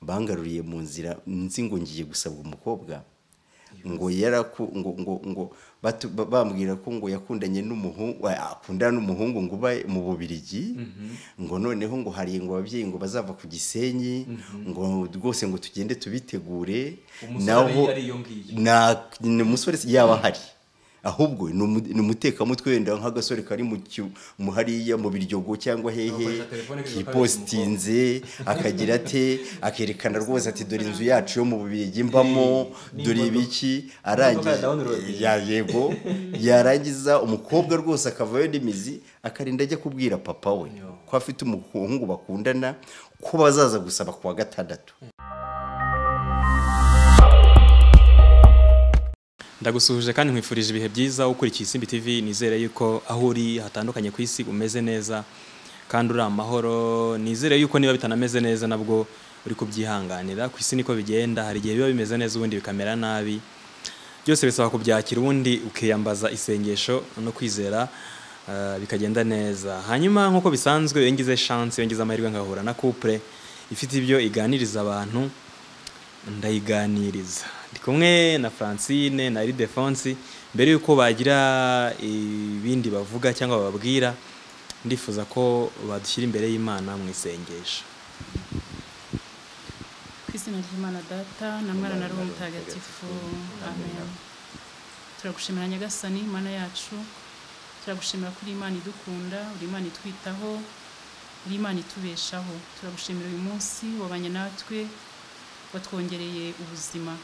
bangaruriye mu nzira nzi ngo ngiye gusabwa umukobwa ngo yaraku ngo ngo ngo batu- ba- bambwira ko ngo yakundanye n'umuhungu akundana n'umuhungu ngo uba mu Bubiligi ngo noneho ngo hari ngo ababyeyi ngo bazava ku Gisenyi ngo rwose ngo tugende tubitegure Umusore ari- ari iyo ngiyo. na ni umusore si- yaba ahari ahubwo ni umu- ni umutekamutwe wenda nk'agasore kari mu cyu- mu hariya mu biryogo cyangwa hehe Agakoresha telefone k'ibikorwa kipositinze akagira ate akerekana rwose ati dore inzu yacu yo mu bubirigi mbamo Ni dore imodoka. ibiki Imodoka ya down road. arangiza ya yego yarangiza umukobwa rwose akavayo n'imizi akarinda ajya kubwira papa we Yo. ko afite umuhungu bakundana ko bazaza gusaba ku wa gatandatu ndagusuhuje kandi nkwifurije ibihe byiza ukurikiye isimbi tv nizere yuko aho uri hatandukanye ku isi umeze neza kandi uri amahoro nizere yuko niba bitanameze neza nabwo uri kubyihanganira ku isi niko bigenda hari igihe biba bimeze neza ubundi bikamera nabi byose bisaba kubyakira ubundi ukiyambaza isengesho no kwizera eh, bikagenda neza hanyuma nk'uko bisanzwe iyo ngize chance iyo ngize amahirwe ngahura na couple ifite ibyo iganiriza abantu ndayiganiriza ndi kumwe na francine na iridefonsi mbere y'uko bagira ibindi bavuga cyangwa bababwira ndifuza ko badushyira imbere y'imana mu isengesho ku izina ry'imana data na mwana na roho mutagatifu amen turagushimira nyagasani imana yacu turagushimira ko uri imana idukunda uri imana itwitaho uri imana itubeshaho turagushimira uyu munsi wabanye natwe watwongereye ubuzima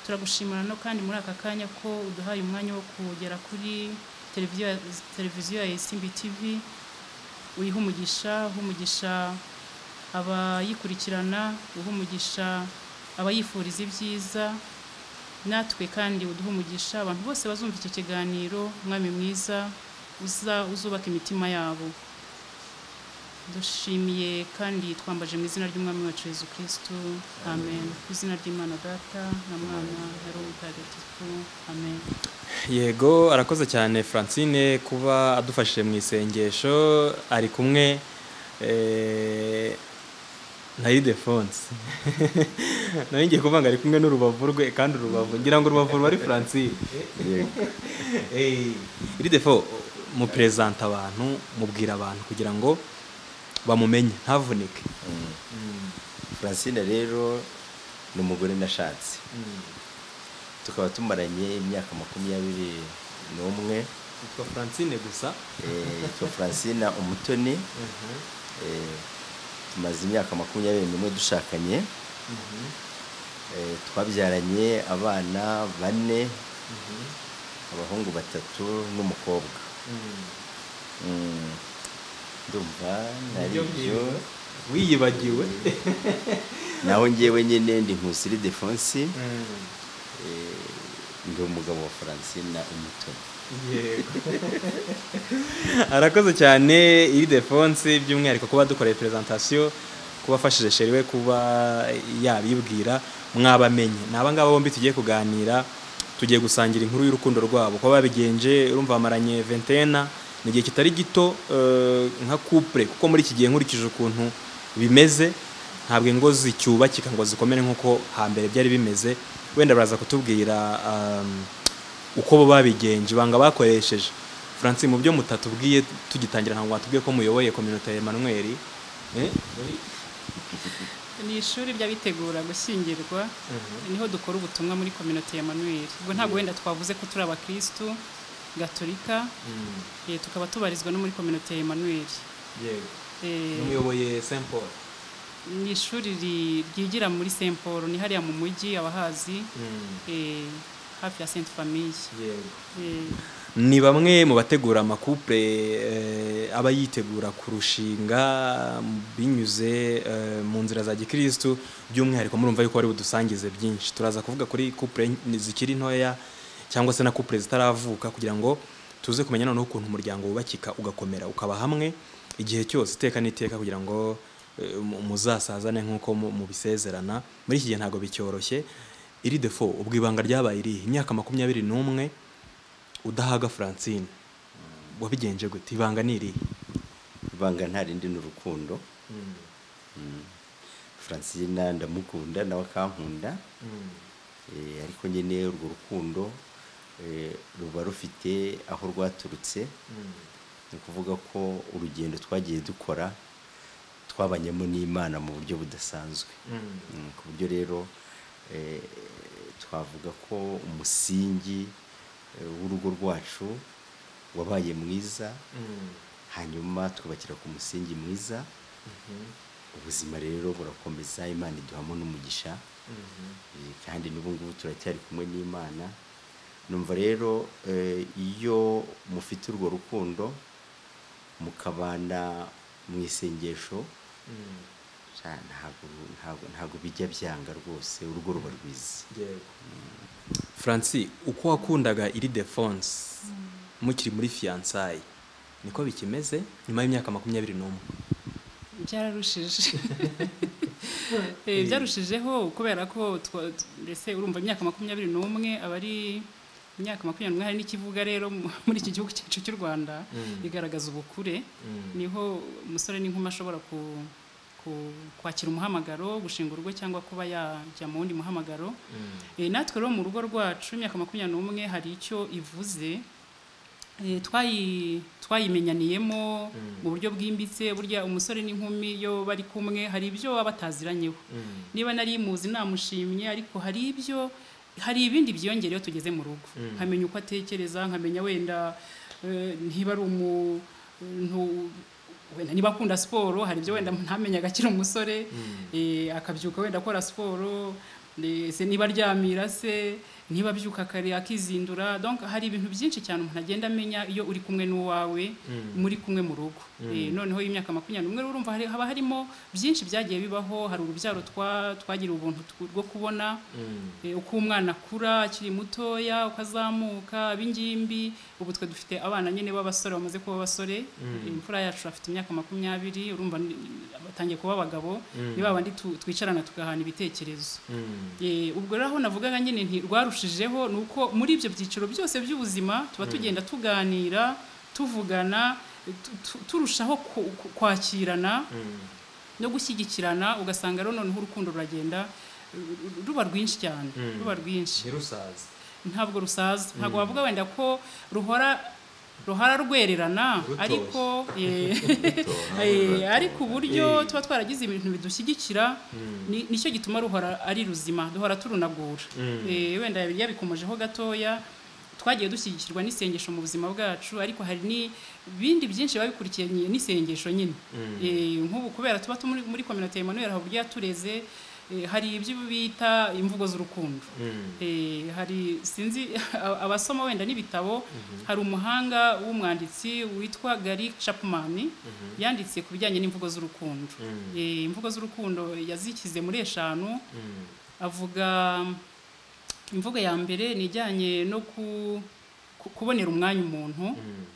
turagushimira no kandi muri aka kanya ko uduhaye umwanya wo kugera kuri televiziyo ya- televiziyo ya esimbi tivi uriho umugisha uha umugisha abayikurikirana uha umugisha abayifuriza ibyiza natwe kandi uduha umugisha abantu bose bazumva icyo kiganiro umwami mwiza uza uzubaka imitima yabo dushimiye kandi twambaje mu izina ry'umwami wacu yesu kirisito amen ku izina ry'imana data na mwana na roho mutagatifu amen yego arakoze cyane francine kuba adufashije mu isengesho ari kumwe eh, na iridefonsi nawe ngiye kuvuga ngo ari kumwe n'urubavu rwe kandi urubavu ngira ngo urubavu ruba ari francine yego iri defo muperezanta abantu mubwira abantu kugira ngo bamumenye ntavunike Francine rero ni umugore nashatse tukaba tumaranye imyaka makumyabiri n'umwe yitwa francine gusa Eh, yitwa Francine umutoni Eh, tumaze imyaka makumyabiri n'umwe dushakanye Eh, twabyaranye abana bane abahungu batatu n'umukobwa Mm, ndumva Nibyo naribyo ngibyo. wiyibagiwe naho ngewe nyine ndi nkusiri defonsi ndi umugabo wa Francine umutoni arakoze cyane iri defonse by'umwihariko kuba dukoreye perezantasiyo kuba afashije sheri we kuba yabibwira mwabamenye ni abangaba bombi tugiye kuganira tugiye gusangira inkuru y'urukundo rwabo kuba babigenje urumva bamaranye ventena ni igihe kitari gito eh, nka kupure kuko muri iki gihe nkurikije ukuntu bimeze ntabwo ingo zicyubakika ngo zikomere nk'uko hambere byari bimeze wenda baraza kutubwira um, uko bo babigenje banga bakoresheje Francine mu byo mutatubwiye tugitangira ntabwo watubwiye ko muyoboye kominote ya Emmanuel eh? ni ishuri ry'abitegura gushyingirwa niho dukora ubutumwa muri kominote ya manuel ubwo ntabwo wenda twavuze ko turi abakirisitu gatolika eh, tukaba tubarizwa no muri kominote ya manuel yego Eh, umuyoboye Saint Paul ni ishuri ri- ryigira muri saint paul ni hariya mu mujyi abahazi eh, hafi ya saint famille yego Eh, ni bamwe mu bategura amakupure eh, aba yitegura kurushinga binyuze eh, mu nzira za gikirisitu by'umwihariko murumva yuko bari budusangize byinshi turaza kuvuga kuri kupure zikiri ntoya cyangwa se na kupure zitaravuka kugira ngo tuze kumenya noneho ukuntu umuryango wubakika ugakomera ukaba hamwe igihe cyose iteka n'iteka kugira ngo eh, mu- muzasazane nk'uko mu- mubisezerana muri iki gihe ntabwo bicyoroshye iri defo ubwo ibanga ryabaye irihe imyaka makumyabiri n'umwe udahaga francine wabigenje gute ibanga ni irihe ibanga nta rindi ni urukundo francine ndamukunda nawe akankunda Eh, ariko nyine urwo rukundo eh, ruba rufite aho rwaturutse ni ukuvuga ko urugendo twagiye dukora twabanyemo n'imana mu buryo budasanzwe Mm, ku buryo rero eh, twavuga ko umusingi eh, w'urugo rwacu wabaye mwiza hanyuma twubakira ku musingi mwiza ubuzima rero burakomeza imana iduhamo n'umugisha Eh, kandi n'ubungubu turacyari kumwe n'imana numva rero eh, iyo mufite urwo rukundo mukabana mu isengesho sha, ntabwo- ntabwo- ntabwo bijya byanga rwose urugo ruba rwiza francis uko wakundaga iri defonse mukiri muri fiyansayi niko bikimeze nyuma y'imyaka makumyabiri n'umwe byararushije Eh, byarushijeho kubera ko twa- t- mbese urumva imyaka makumyabiri n'umwe aba ari imyaka makumyabiri n'umwe hari n'ikivuga rero mu- muri iki gihugu cyacu cy'u rwanda bigaragaza ubukure niho umusore n'inkumi ashobora ku- ku- kwakira umuhamagaro gushinga urugo cyangwa kuba yajya mu wundi muhamagaro Eh, natwe rero mu rugo rwacu imyaka makumyabiri n'umwe hari icyo ivuze Eh, twayi- twayimenyaniyemo mu buryo bwimbitse burya umusore n'inkumi iyo bari kumwe hari ibyo baba bataziranyeho niba nari muzi namushimye ariko hari ibyo hari ibindi byiyongera iyo tugeze mu rugo nkamenya uko atekereza nkamenya wenda eh, ntiba ari umuntu wenda niba akunda siporo hari ibyo wenda ntamenyaga akiri umusore eh, akabyuka wenda akora siporo ese niba aryamira se niba abyuka kare akizindura donc hari ibintu byinshi cyane umuntu agenda amenya iyo uri kumwe n'uwawe muri kumwe mu rugo Eh, noneho y'imyaka makumyabiri n'umwe rero urumva hari- haba harimo byinshi byagiye bibaho hari urubyaro twa- twagiriye ubuntu tw- rwo kubona Eh, uko umwana akura akiri mutoya uko azamuka ab'ingimbi ubu twe dufite abana nyine b'abasore bamaze kuba abasore Eh, imfura yacu afite imyaka makumyabiri urumva ni- batangiye kuba abagabo ni ba bandi tu- twicarana tugahana ibitekerezo Eh, ubwo rero aho navugaga nyine nti rwarushijeho ni uko muri ibyo byiciro byose by'ubuzima tuba tugenda tuganira tuvugana tu- tu- turushaho ku- ku- kwakirana no gushyigikirana ugasanga rero noneho urukundo ruragenda ru- ruba rwinshi cyane ruba rwinshi ntirusaze ntabwo rusaza ntabwo wavuga wenda ko ruhora ruhora rwererana Rutoshye. ariko eh, eh, ariko uburyo tuba twaragize ibintu bidushyigikira ni- nicyo gituma ruhora ari ruzima duhora turunagura Eh, wenda yabikomojeho gatoya twagiye dushyigikirwa n'isengesho mu buzima bwacu ariko hari n'ibindi byinshi biba bikurikiye ni- n'isengesho nyine Eh, nk'ubu kubera tuba turi muri kominota Emmanuel hari uburyo yatureze eh, hari ibyo bita imvugo z'urukundo Eh, hari sinzi a- abasoma wenda n'ibitabo hari umuhanga w'umwanditsi witwa Gary Chapman yanditse ku bijyanye n'imvugo z'urukundo Eh, imvugo z'urukundo yazikize muri eshanu avuga imvugo ya mbere ni ijyanye no ku- ku- kubonera umwanya umuntu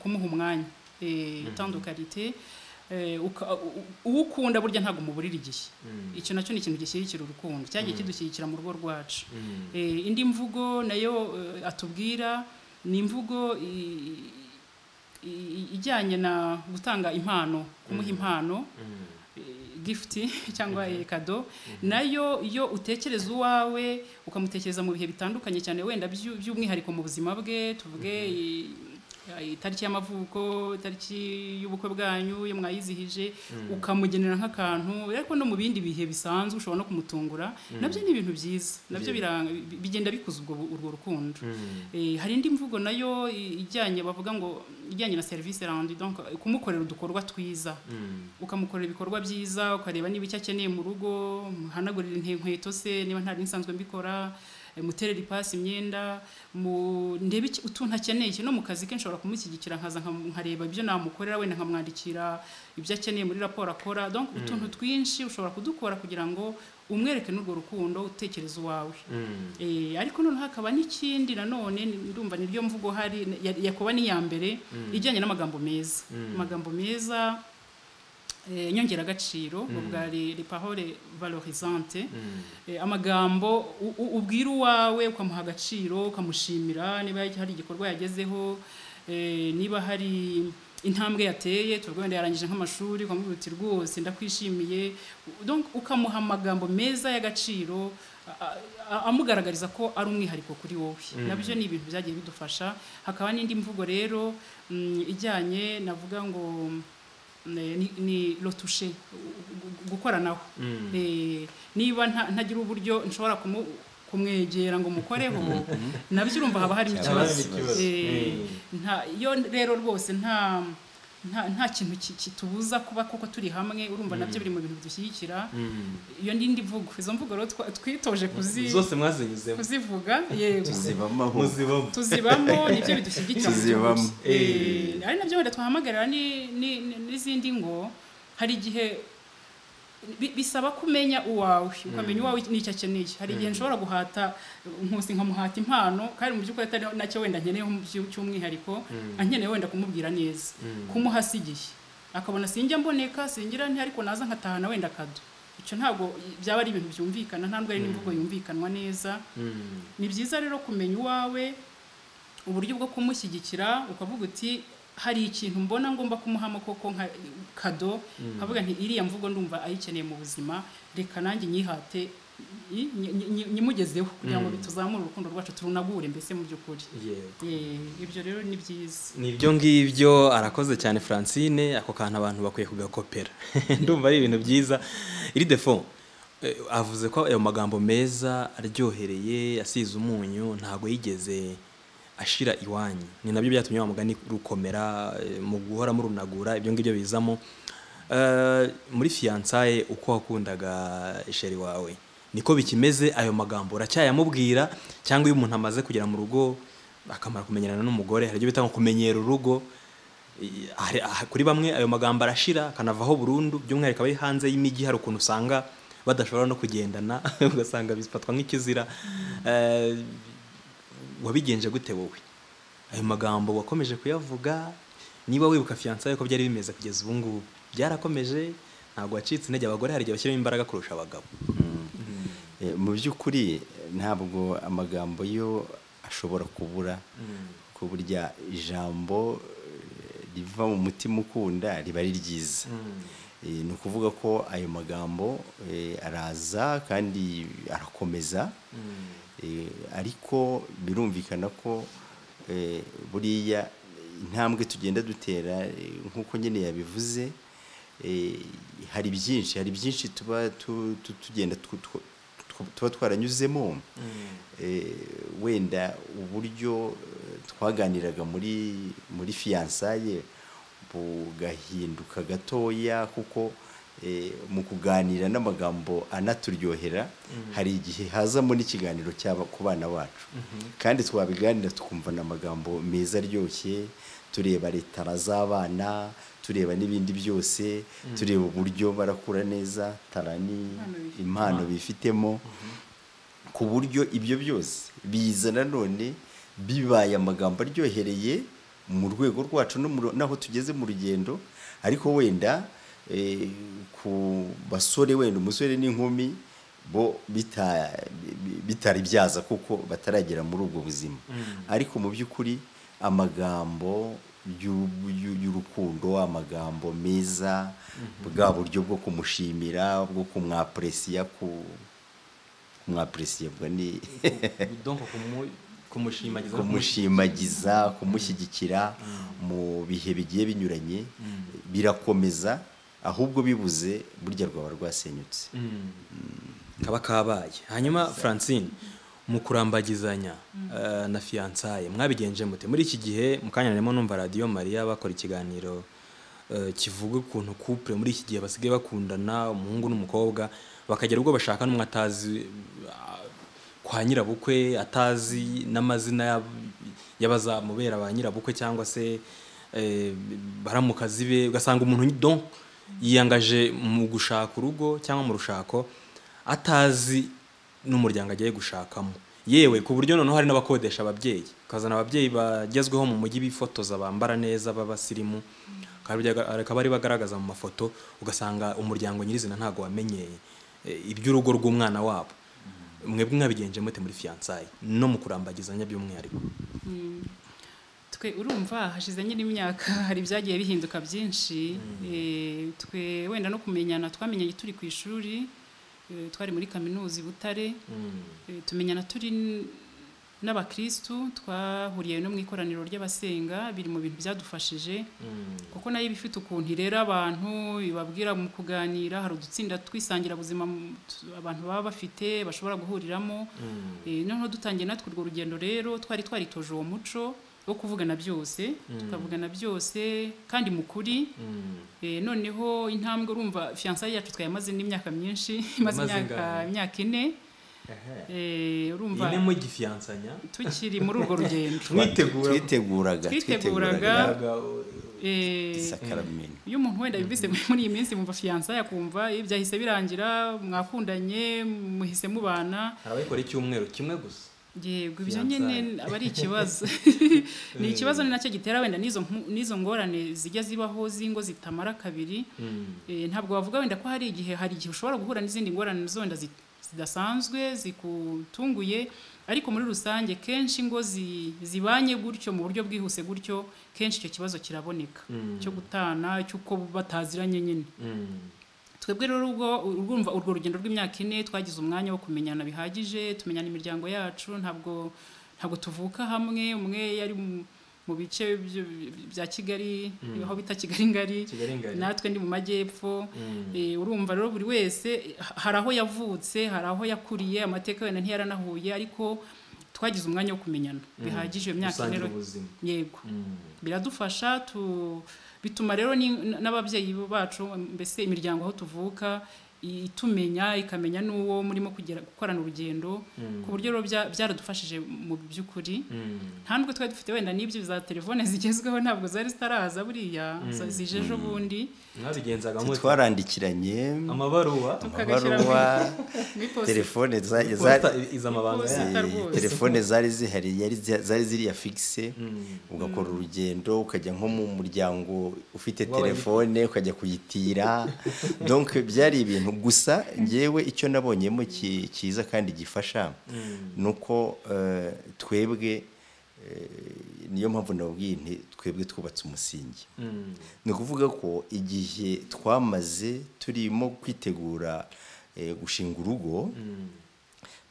kumuha umwanya itandukanite uwo ukunda burya ntabwo umuburira igihe icyo nacyo ni ikintu gishyigikira urukundo cyagiye kidushyigikira mu rugo rwacu Eh, indi mvugo nayo eh, atubwira ni imvugo i- i- ijyanye na gutanga impano kumuha impano eh, gifuti cyangwa eh, kado nayo iyo utekereza uwawe ukamutekereza mu bihe bitandukanye cyane wenda byu- by'umwihariko mu buzima bwe tuvuge eh, itariki y'amavuko itariki y'ubukwe bwanyu iyo mwayizihije ukamugenera nk'akantu ariko no mu bindi bihe bisanzwe ushobora no kumutungura nabyo ni ibintu byiza nabyo biranga- bi- bigenda bikuza ubwo urwo rukundo Eh, hari indi mvugo nayo i- ijyanye bavuga ngo ijyanye na serivisi randi donc kumukorera udukorwa twiza ukamukorera ibikorwa byiza ukareba niba icyo akeneye mu rugo muhanagurira inte- inkweto se niba ntari nsanzwe mbikora eh, muterera ipasi imyenda mu ndebe iki- utuntu akeneye iki. no mu kazi ke nshobora kumushyigikira nkaza nkam- nkareba ibyo namukorera wenda nkamwandikira ibyo akeneye muri raporo akora donc utuntu twinshi ushobora kudukora kugira ngo umwereke n'urwo rukundo utekereza uwawe Eh, ariko noneho hakaba n'ikindi nanone ni- ndumva niryo mvugo hari ya- yakuba ni iya mbere ijyanye n'amagambo meza amagambo meza eh, nyongeragaciro mm. ubwa les les paroles valorisantes eh, amagambo u- u- ubwira uwawe ukamuha agaciro ukamushimira niba hari igikorwa yagezeho eh, niba hari intambwe yateye tuvuga wenda yarangije nk'amashuri ukamubwira uti rwose ndakwishimiye donc ukamuha amagambo meza y'agaciro a- a- amugaragariza ko ari umwihariko kuri wowe nabyo ni ibintu byagiye bidufasha hakaba n'indi mvugo rero mm, ijyanye navuga ngo mm, ni- ni rotushe gukoranaho Eh, niba nta- ntagira uburyo nshobora kumu- kumwegera ngo mukoreho nabyo urumva haba harimo Haba harimo ikibazo ikibazo. Eh, Mm. nta iyo rero rwose nta nta nta kintu ki- kitubuza kuba kuko turi hamwe urumva nabyo biri mu bintu bidushyigikira iyo n'indi mvugo izo mvugo rero twa- twitoje kuzi zose mwazinyuzemo kuzivuga yego tuzibamo aho muzibamo tuzibamo nibyo bidushyigikira mu Tuzibamo. by'ukuri. Eh, ari nabyo wenda twahamagarira ni- ni- ni- n'izindi ngo hari igihe bi- bisaba kumenya uwawe ukamenya uwawe n'icyo akeneye hari igihe nshobora guhata nkusi nkamuhata impano kandi mu by'ukuri atari nacyo wenda nkeneyeho mu byu- cy'umwihariko ankeneye wenda kumubwira neza kumuha si igihe akabona sinjya mboneka singira nti ariko naza nkatahana wenda akado icyo ntabwo byaba ari ibintu byumvikana nta nubwo ari n'imvugo yumvikanwa neza ni byiza rero kumenya uwawe uburyo bwo kumushyigikira ukavuga uti hari ikintu mbona ngomba kumuhamo koko nka kado nkavuga nti iriya mvugo ndumva ayikeneye mu buzima reka nanjye nyihate nyi- nyi- nyi- nyimugezeho kugira ngo tuzamure urukundo rwacu turunagure mbese mu by'ukuri yego Eh, ibyo rero ni byiza nibyo ngibyo arakoze cyane francine ako kantu abantu bakwiye kugakopera ndumva ari ibintu byiza iri defo eh, avuze ko ayo magambo meza aryohereye asize umunyu ntabwo yigeze ashira iwanyu ni nabyo byatumye wa mugani rukomera eh, mu guhora murunagura ibyo ngibyo bizamo Eh, muri fiyansaye uko wakundaga isheri wawe niko bikimeze ayo magambo uracyayamubwira cyangwa iyo umuntu amaze kugera mu rugo akamara kumenyerana n'umugore hari ibyo bita ngo kumenyera urugo I- hari- ah, kuri bamwe ayo magambo arashira akanavaho burundu by'umwihariko abari hanze y'imijyi hari ukuntu usanga badashobora no kugendana ugasanga bifatwa nk'ikizira Eh, wabigenje gute wowe ayo magambo wakomeje kuyavuga niba wibuka fiyansa yuko byari bimeze kugeza ubu ngubu byarakomeje ntabwo wacitse intege abagore hari igihe bashyiramo imbaraga kurusha abagabo Eh, mu by'ukuri ntabwo amagambo yo ashobora kubura ko burya ijambo eh, riva mu mutima ukunda riba ari ryiza Eh, ni ukuvuga ko ayo magambo eh, araza kandi arakomeza Eh, ariko birumvikana ko eh, buriya intambwe tugenda dutera eh, nk'uko nyine yabivuze eh, hari byinshi hari byinshi tuba tu- tu- tugenda tw- tw- tw- tuba twaranyuzemo Eh, wenda uburyo eh, twaganiraga muri muri fiyansaye bugahinduka gatoya kuko eh, mu kuganira n'amagambo anaturyohera hari igihe hazamo n'ikiganiro cy'aba ku bana bacu kandi twabiganira tukumvana amagambo meza aryoshye tureba retara z'abana tureba n'ibindi byose tureba uburyo barakura neza tarani Impano bifite. impano bifitemo ku buryo ibyo byose biza nanone bibaye amagambo aryohereye mu rwego rwacu no mu- n'aho tugeze mu rugendo ariko wenda eh, ku basore wenda umusore n'inkumi bo bita- bi- bitari byaza kuko bataragera muri ubwo buzima ariko mu by'ukuri amagambo y'u- y'u- y'urukundo amagambo meza bwa buryo bwo kumushimira bwo kumwapresiya ku kumwapuresiyebwa ni donc kumu- kumushimagiza no kumushimagiza kumushyigikira mu bihe bigiye binyuranye birakomeza ahubwo bibuze burya rwaba rwasenyutse kaba kabaye hanyuma francine mu kurambagizanya eh, na fiyansaye mwabigenje mute muri iki gihe mu kanya narimo numva radiyo mariya bakora ikiganiro eh, kivuga ukuntu couple muri iki gihe basigaye bakundana umuhungu n'umukobwa bakagera ubwo bashaka n'umwe atazi ah, kwa nyirabukwe atazi n'amazina y'ab- y'abazamubera ba nyirabukwe cyangwa se eh, baramukazi be ugasanga umuntu don yiyangaje mu gushaka urugo cyangwa mu rushako atazi n'umuryango agiye gushakamo yewe ku buryo noneho hari n'abakodesha ababyeyi ukazana ababyeyi bagezweho mu mujyi bifotoza bambara neza b'abasirimu akaba ari bagaragaza mu mafoto ugasanga umuryango nyirizina ntabwo wamenyeye eh, iby'urugo rw'umwana wabo mwebwe mwabigenje mute muri fiyansayi no mu kurambagizanya by'umwihariko twe urumva hashize nyine imyaka hari ibyagiye bihinduka byinshi Eh, twe wenda no kumenyana twamenyanye turi ku ishuri eh, twari muri kaminuza i butare Eh, tumenyana turi n- n'abakristu twahuriye no mu ikoraniro ry'abasenga biri mu bintu byadufashije kuko nayo iba ifite ukuntu irera abantu ibabwira mu kuganira hari udutsinda twisangira buzima mu- tu- abantu baba bafite bashobora guhuriramo Eh, noneho dutangiye natwe urwo rugendo rero twari twaritoje uwo muco wo kuvugana byose tukavugana byose kandi mu kuri Eh, noneho intambwe urumva fiyansaye yacu twayamaze n'imyaka myinshi imaze Imaze imyaka ingahe? imyaka ine Eh, urumva ine mugifiyansanya tukiri muri urwo rugendo mwitegura twiteguraga Twiteguraga. Eh, isakaramentu iyo umuntu wenda yumvise muri iyi minsi yumva fiyansa yakumva eh, byahise birangira mwakundanye muhise mubana ababikora icyumweru kimwe gusa yego ibyo nyine aba ari ikibazo ni ikibazo ni nacyo gitera wenda n'izo mpu- n'izo ngorane zijya zibaho z'ingo zitamara kabiri Eh, ntabwo wavuga wenda ko hari igihe hari igihe ushobora guhura n'izindi ngorane zonda zi- zidasanzwe zikutunguye ariko muri rusange kenshi ingo zi- zibanye gutyo mu buryo bwihuse gutyo kenshi icyo kibazo kiraboneka cyo gutana cy'uko bataziranye nyine twebwe rero ubwo urwumva urwo rugendo rw'imyaka ine twagize umwanya wo kumenyana bihagije tumenyana imiryango yacu ntabwo ntabwo tuvuka hamwe umwe yari mu- mu bice byo- bya Kigali aho bita Kigali ngari kigali ngari natwe ndi mu majyepfo Mm. Eh, urumva rero buri wese eh, ha- hari aho yavutse hari aho yakuriye amateka wenda ntiyaranahuye ariko twagize umwanya wo kumenyana bihagije iyo myaka ine gusangira rero- ubuzima yego Mm. biradufasha tu bituma rero ni- n'ababyeyi bacu mbese imiryango aho tuvuka itumenya ikamenya n'uwo murimo kugera gukorana urugendo ku buryo rero bya- byaradufashije mu by'ukuri Mm. nta nubwo twari dufite wenda n'ibyo za telefone zigezweho ntabwo zari zitaraza buriya za- zije ejo bundi mwabigenzaga mute? twarandikiranye amabaruwa tukagashyira mu amabaruwa mu iposita telefone zari- Posita zari- iza amabanga Posita. yayo. Zita eh, rwose. telefone zari zihari yari zi- zari ziriya fixe Mm. ugakora urugendo ukajya nko mu muryango ufite W'abayi- telefone ukajya kuyitira donc byari ibintu gusa ngewe icyo nabonyemo ki- cyiza kandi gifasha ni uko eh, twebwe eh, niyo mpamvu nababwiye nti twebwe twubatse umusingi Mm. ni ukuvuga ko igihe twamaze turimo kwitegura eh, gushinga urugo Mm.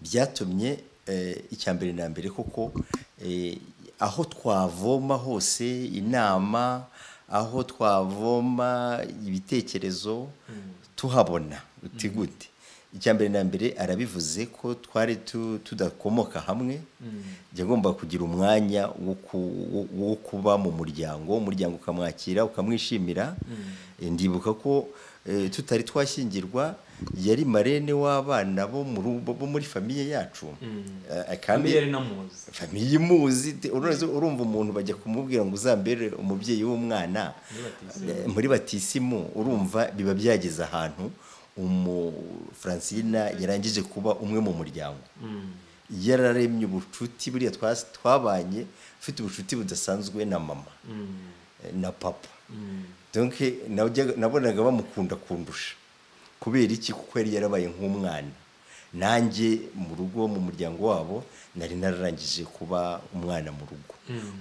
byatumye eh, icya mbere na mbere koko eh, aho twavoma hose inama aho twavoma ibitekerezo tuhabona uti gute icya mbere na mbere arabivuze ko twari tu- tudakomoka hamwe jya agomba kugira umwanya wo ku- wo- wo kuba mu muryango umuryango ukamwakira ukamwishimira Eh, ndibuka ko eh, tutari twashyingirwa yari marene w'abana bo mu rugo- bo muri famiye yacu Eh, kandi Kambi yari namuzi famiye imuzi te- urazi- urumva umuntu bajya kumubwira ngo uzambere umubyeyi w'umwana Muri batisimu. Eh, muri batisimu urumva biba byageze ahantu umu Francina yarangije kuba umwe mu muryango Mm. yararemye ubucuti buriya twas- twabanye ufite ubucuti budasanzwe na mama Mm. eh, na papa Mm. donc najyaga- nabonaga bamukunda kundusha kubera iki kuko yari yarabaye nk'umwana nanjye mu rugo mu muryango wabo nari nararangije kuba umwana mu rugo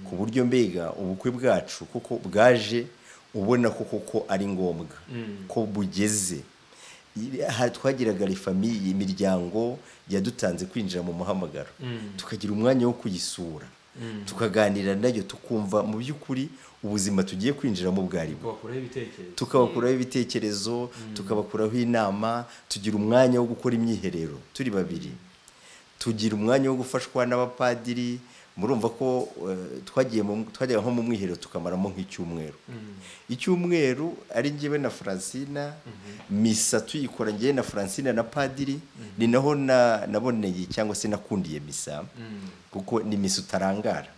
ku buryo mbega ubukwe bwacu kuko bwaje ubona ko koko ari ngombwa ko bugeze I- ha- twagiraga famiye imiryango yadutanze kwinjira mu muhamagaro tukagira umwanya wo kuyisura tukaganira nayo tukumva mu by'ukuri ubuzima tugiye kwinjiramo bwari bwo Wakuraho ibitekerezo tukabakuraho ibitekerezo tukabakuraho inama tugira umwanya wo gukora imyiherero turi babiri tugira umwanya wo gufashwa n'abapadiri murumva ko eh, twagiye mu- twajyaga nko mu mwiherero tukamaramo nk'icyumweru icyumweru ari njyewe na francina misa tuyikora njyewe na francina na padiri ni naho na- naboneye cyangwa se nakundiye misa kuko ni misa utarangara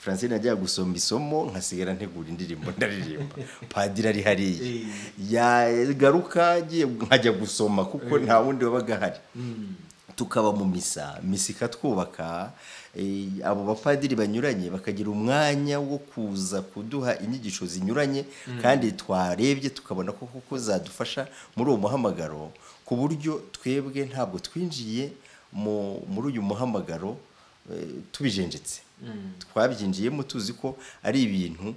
francine ajya gusoma isomo nkasigara ntegura indirimbo ndaririmba padiri ari hariya Eh. yagaruka agiye- nkajya gusoma kuko nta wundi wabaga ahari Mm. tukaba mu misa misa ikatwubaka eh, abo bapadiri banyuranye bakagira umwanya wo kuza kuduha inyigisho zinyuranye kandi twarebye tukabona ko koko zadufasha muri uwo muhamagaro ku buryo twebwe ntabwo twinjiye mu muri uyu muhamagaro eh, tubijenjetse twabyinjiyemo tuzi ko ari ibintu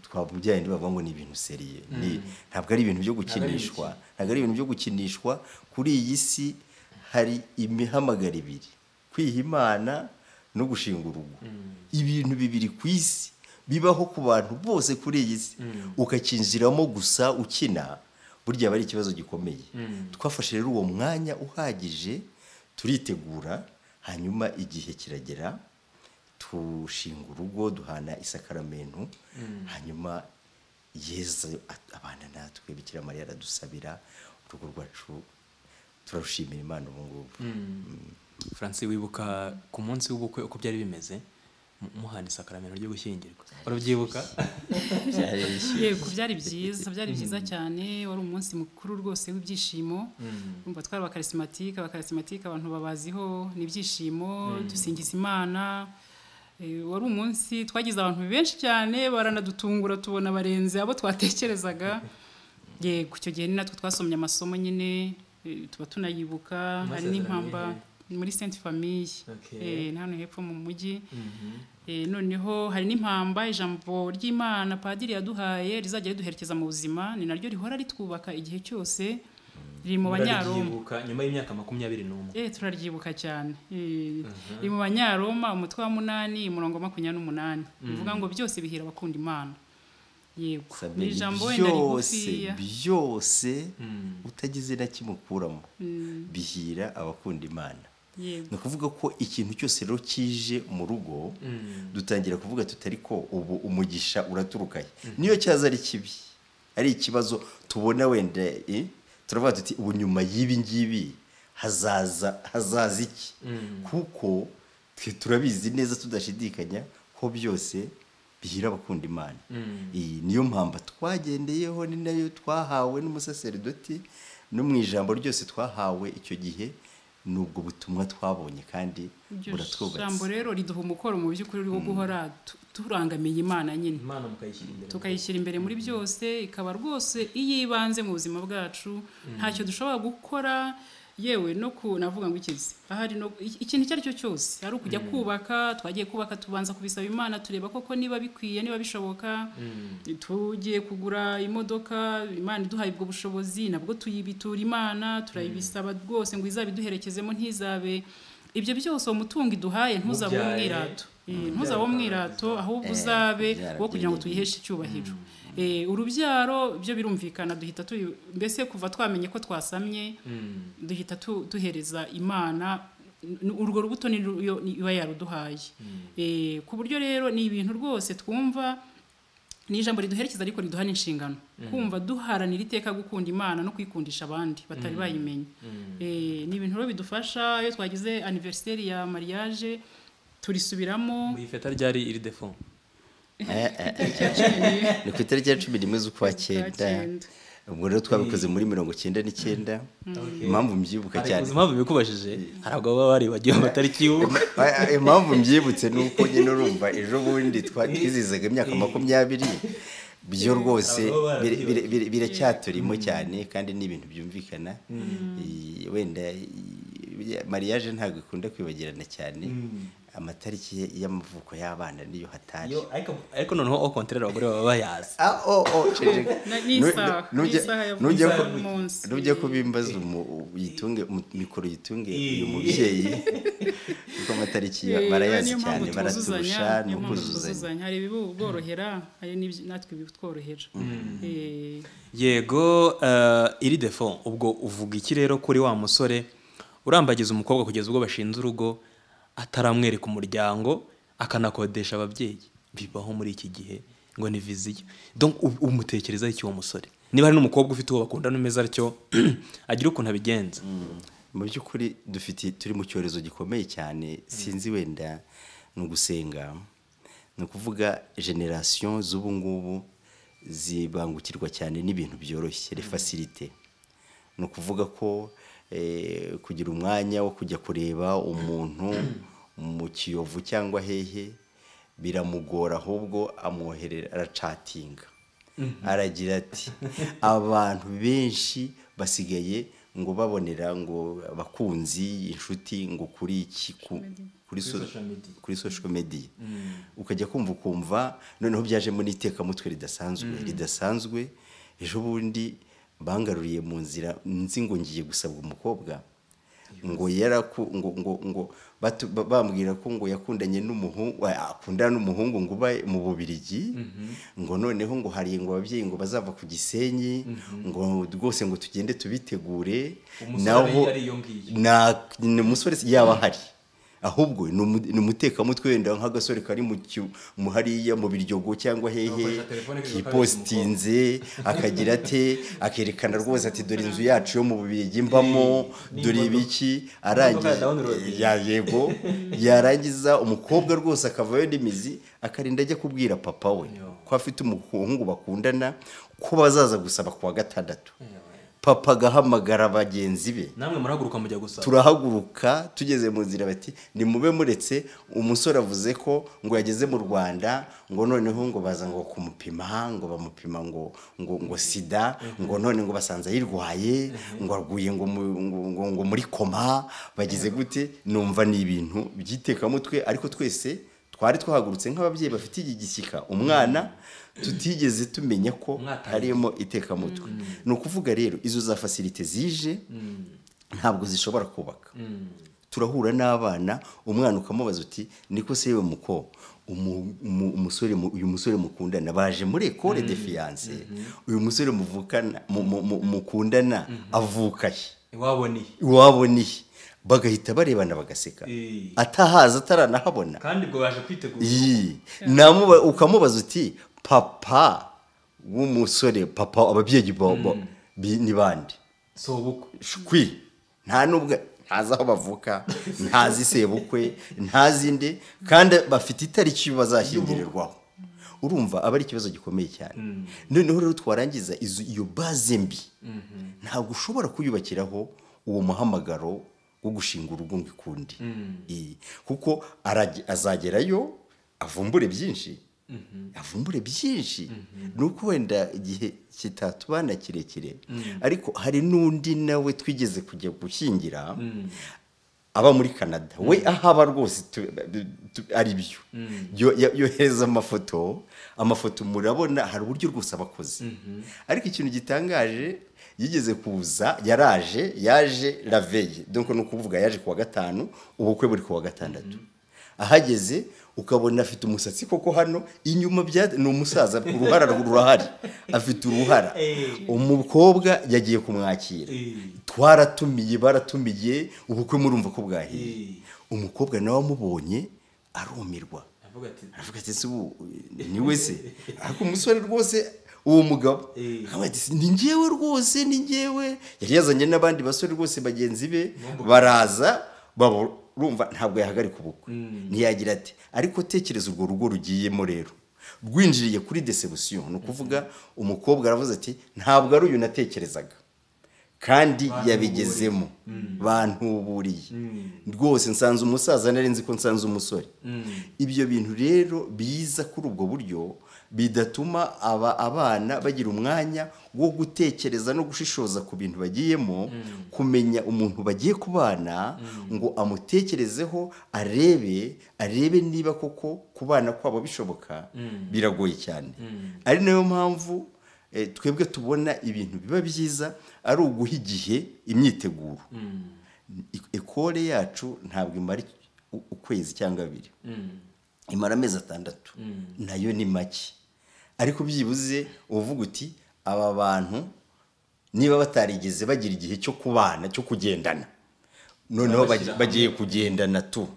twavuga bya bindi bavuga ngo ni ibintu seriye Ni- ntabwo ari ibintu byo gukinishwa ntabwo ari ibintu byo gukinishwa kuri iyi si hari imihamagaro ibiri kwiha imana no gushinga urugo ibintu bibiri ku isi bibaho ku bantu bose kuri iyi si ukakinjiramo gusa ukina burya aba ari ikibazo gikomeye twafashe rero uwo mwanya uhagije turitegura hanyuma igihe kiragera dushinga urugo duhana isakaramentu hanyuma yezu at- abana natwe bikira mariya aradusabira urugo rwacu turarushimira imana ubu ngubu Francis wibuka ku munsi w'ubukwe uko byari bimeze mu- muhana isakaramentu ryo gushyingirwa urabyibuka byari bishya. yego byari byiza byari byiza cyane wari umunsi mukuru rwose w'ibyishimo urumva twari abakarisimatike abakarisimatike abantu babaziho ni ibyishimo dusingiza imana Eh, wari umunsi twagize abantu benshi cyane baranadutungura tubona barenze abo twatekerezaga yego icyo gihe ni natwe twasomye amasomo nyine eh, tuba tunayibuka hari Masezerano n'impamba muri sainte famille Okay. eh, ni hano hepfo mu mujyi Eh, noneho hari n'impamba ijambo ry'imana padiri yaduhaye rizajya riduherekeza mu buzima ni naryo rihora ritwubaka igihe cyose riri mu banyaroma Muraryibuka nyuma y'imyaka makumyabiri n'umwe eh turaryibuka cyane Eh, riri mu banyaroma umutwe wa munani umurongo wa makumyabiri n'umunani bivuga ngo byose bihira abakunda imana yego Sabine, ni ijambo wenda byose rigufiya byose utagize na kimwe ukuramo bihira abakunda imana yego ni ukuvuga ko ikintu cyose rero kije mu rugo dutangira kuvuga tutari ko ubu umugisha uraturuka he niyo cyaza ari kibi ari ikibazo tubona wenda eh, turavuga tuti ubu nyuma y'ibi ngibi hazaza hazaza iki kuko twe turabizi neza tudashidikanya ko byose bihira abakunda imana iyi niyo mpamba twagendeyeho ni nayo twahawe n'umusaseridoti no mu ijambo ryose twahawe icyo gihe ni ubwo butumwa twabonye kandi iryo jambo buratwubatse rero riduha umukoro mu by'ukuri wo guhora tu- turangamiye imana nyine imana mukayishyira imbere tukayishyira imbere muri byose ikaba rwose iyibanze mu buzima bwacu ntacyo dushobora gukora yewe no ku navuga ngo ikizi ahari no iki- ikintu icyo ari cyo cyose ari ukujya kubaka twagiye kubaka tubanza kubisaba imana tureba koko niba bikwiye niba bishoboka tugiye kugura imodoka imana iduhaye ubwo bushobozi nabwo tuyibitura imana turayibisaba rwose ngo izabiduherekezemo ntizabe ibyo byose uwo mutungo iduhaye ntuzabe Mubyaye, umwirato Eh, ntuzabe mubyara. umwirato ahubwo Eh, uzabe byara wo kugira ngo byiyongera. tuyiheshe duheshe icyubahiro Eh, urubyaro byo birumvikana duhita tuyu- mbese kuva twamenye ko twasamye duhita tu- duhereza imana N- urwo rubuto ni ruyo- ni- iba yaruduhaye Eh, ku buryo rero ni ibintu rwose twumva ni ijambo riduherekeza ariko riduha n'inshingano kumva duharanira iteka gukunda imana no kuyikundisha abandi batari bayimenye Eh, ni ibintu rero bidufasha iyo twagize aniveriseri ya mariage turisubiramo mu ifeta ryari iri defo Eh, eh, ni ku itariki ya cumi n'imwe z'ukwa cyenda cyenda. ubwo rero twabikoze muri mirongo icyenda n'icyenda impamvu mbyibuka cyane impamvu bikubajije hari abagabo baba baribagiwe amatariki y'ubukwe Ah, ah, impamvu mbyibutse ni uko nyine urumva ejo bundi twa- twizihizaga imyaka makumyabiri byo rwose Abagabo barabyuka. bira- bira- bira- biracyaturimo cyane kandi ni ibintu byumvikana Eh, wenda eh, mariage ntabwo ikunda kwibagirana cyane amatariki y'amavuko y'abana niyo hatari Yo, ariko- ariko noneho o konterera abagore baba bayazi Ah, oh, oh, ceceka. Na- Nu- n'isaha nu- nujya- n'isaha ya nujya n'isaha ku- y'umunsi. nujya kubimbaza umu- uyitunge umu- mikoro yitunge uyu mubyeyi kuko amatariki ya- Eh, barayazi niyo mpamvu cyane baraturusha tuzuzanya, ni niyo mpamvu ukuzuzanya tuzuzanya. hari ibiborohera hari n'ibyo- natwe ibitworohera Eh, yego eh, iri defo ubwo uvuga iki rero kuri wa musore urambagiza umukobwa kugeza ubwo bashinze urugo ataramwereka umuryango akanakodesha ababyeyi bibaho muri iki gihe ngo ni viziyo donc u- umutekerezaho iki uwo musore niba hari n'umukobwa ufite uwo bakundana umeze atyo agira ukuntu abigenza mu by'ukuri dufite turi mu cyorezo gikomeye cyane sinzi wenda ni ugusenga ni ukuvuga generasiyo z'ubu ngubu zibangukirwa cyane n'ibintu byoroshye refasilite ni ukuvuga ko eh, kugira umwanya wo kujya kureba umuntu mu kiyovu cyangwa hehe biramugora ahubwo amwoherera aracatinga aragira ati abantu benshi basigaye ngo babonera ngo abakunzi inshuti ngo kuri iki ku- kuri so- social media. kuri social media ukajya kumva ukumva noneho byajemo n'itekamutwe ridasanzwe ridasanzwe ejo bundi bangaruriye mu nzira nzi ngo ngiye gusabwa umukobwa ngo yaraku ngo ngo ngo batu- ba- bambwira ko ngo yakundanye n'umuhungu akundana n'umuhungu ngo uba mu Bubiligi ngo noneho ngo hari ngo ababyeyi ngo bazava ku Gisenyi ngo rwose ngo tugende tubitegure Umusore naho- ari iyo ngiyo. na ni umusore si- yaba ahari ahubwo ni umu- ni umutekamutwe wenda nk'agasore kari mu cyu- mu hariya mu biryogo cyangwa hehe Agakoresha telefone kwibuka kipositinze akagira ate akerekana rwose ati dore inzu yacu yo mu bubirigi mbamo Ni dore ingondo. ibiki Ingondo arangiza ya download. ya yego yarangiza umukobwa rwose akavayo n'imizi akarinda ajya kubwira papa we ko afite umuhungu bakundana ko bazaza gusaba ku wa gatandatu papa agahamagara bagenzi be namwe murahaguruka mujya gusaba turahaguruka tugeze mu nzira bati nimube muretse umusore avuze ko ngo yageze mu rwanda ngo noneho ngo baza ngo kumupima ngo bamupima ngo ngo ngo sida ngo none ngo basanze ayirwaye ngo aguye ngo mu- ngo- ngo- ngo muri koma bagize gute numva ni ibintu by'itekamutwe ariko twese twari twahagurutse nk'ababyeyi bafite iki gishyika umwana tutigeze tumenya ko Umwaka harimo itekamutwe ni ukuvuga rero izo za fasilite zije ntabwo zishobora kubaka turahura n'abana umwana ukamubaza uti niko se yewe muko umu- umu- umusore mu- uyu musore mukundana baje muri ekore de fiyanse uyu musore muvukana mu- mu- mu- mukundana avukaye iwaboneye iwaboniye bagahita barebana bagaseka Eh. atahaza ataranahabona kandi ubwo baje kwitegura iyi namuba ukamubaza uti papa w'umusore papa ababyeyi ba- ba- bi- ni bande si ubukwe shwi nta nubwo ntazi aho bavuka ntazi sebukwe ntazi nde kandi bafite itariki bazashyingirirwaho urumva aba ari ikibazo gikomeye cyane noneho rero twarangiza izo- iyo baze mbi ntabwo ushobora kuyubakiraho uwo muhamagaro wo gushinga urugo ngo ikundi Iyi. kuko arage- azagerayo avumbure byinshi avumbure byinshi ni uko wenda igihe kitatubana kirekire ariko hari n'undi nawe twigeze kujya gushyingira aba muri canada we ahaba rwose tu- tu- ari byo Yo- yo- yohereza amafoto amafoto murabona hari uburyo rwose aba akoze ariko ikintu gitangaje yigeze kuza yaraje yaje raveye donc ni ukuvuga yaje kuwa gatanu ubukwe buri kuwa gatandatu ahageze ukabona afite umusatsi koko hano inyuma bya ni umusaza uruhara rurahari afite uruhara umukobwa yagiye kumwakira Eh. twaratumiye baratumiye ubukwe murumva ko bwahiye Eh. umukobwa nawe amubonye arumirwa avuga ati aravuga ati ese ubu niwe se ariko umusore rwose uwo mugabo Eh. akavuga ati ni njyewe rwose ni njyewe yari yazanye n'abandi basore rwose bagenzi be baraza baba urumva ntabwo yahagarika ubukwe ntiyagira ati ariko tekereza urwo rugo rugiyemo rero rwinjiriye kuri desebusiyo ni ukuvuga umukobwa aravuze ati ntabwo ari uyu natekerezaga kandi yabigezemo bantuburiye rwose nsanze umusaza nari nzi ko nsanze umusore ibyo bintu rero biza kuri ubwo buryo bidatuma aba abana bagira umwanya wo gutekereza no gushishoza ku bintu bagiyemo kumenya umuntu bagiye kubana ngo amutekerezeho arebe arebe niba koko kubana kwabo bishoboka biragoye cyane ari nayo mpamvu Eh, twebwe tubona ibintu biba byiza ari uguha igihe imyiteguro Ik- ekole yacu ntabwo imara u- ukwezi cyangwa abiri imara amezi atandatu nayo ni make ariko byibuze uvuga uti aba bantu niba batarigeze bagira igihe cyo kubana cyo kugendana noneho Babashyira bagi- bagiye kugendana tu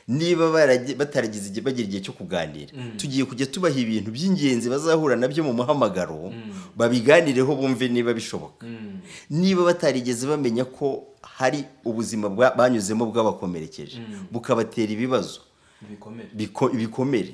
niba baragi- bataragize igihe bagira igihe cyo kuganira tugiye kujya tubaha ibintu by'ingenzi bazahura nabyo mu muhamagaro babiganireho bumve niba bishoboka niba batarigeze bamenya ko hari ubuzima bwa- banyuzemo bwabakomerekeje bukabatera ibibazo ibikomere biko- ibikomere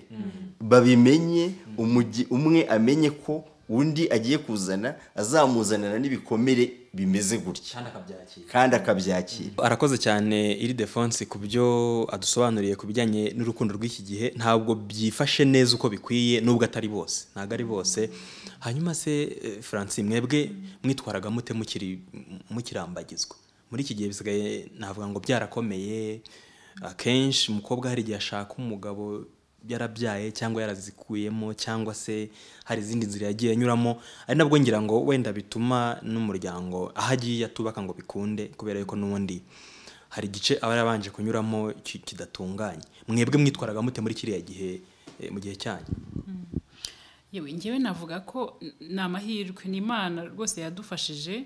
babimenye umugi- umwe amenye ko undi agiye kuzana azamuzanana n'ibikomere bimeze gutya kandi akabyakira kandi akabyakira arakoze cyane iri defonse ku byo adusobanuriye ku bijyanye n'urukundo rw'iki gihe ntabwo byifashe neza uko bikwiye nubwo atari bose ntabwo ari bose hanyuma se eh, Francine mwebwe mwitwaraga mute mukiri mukirambagizwa muri iki gihe bisigaye navuga ngo byarakomeye akenshi umukobwa hari igihe ashaka umugabo yarabyaye cyangwa yarazikuyemo cyangwa se hari izindi nzira yagiye anyuramo ari nabwo ngira ngo wenda bituma n'umuryango aho agiye atubaka ngo bikunde kubera yuko n'ubundi hari igice aba yarabanje kunyuramo ki- kidatunganye mwebwe mwitwaraga mute muri kiriya gihe eh, mu gihe cyanyu yewe ngewe navuga ko n- ni amahirwe ni imana rwose yadufashije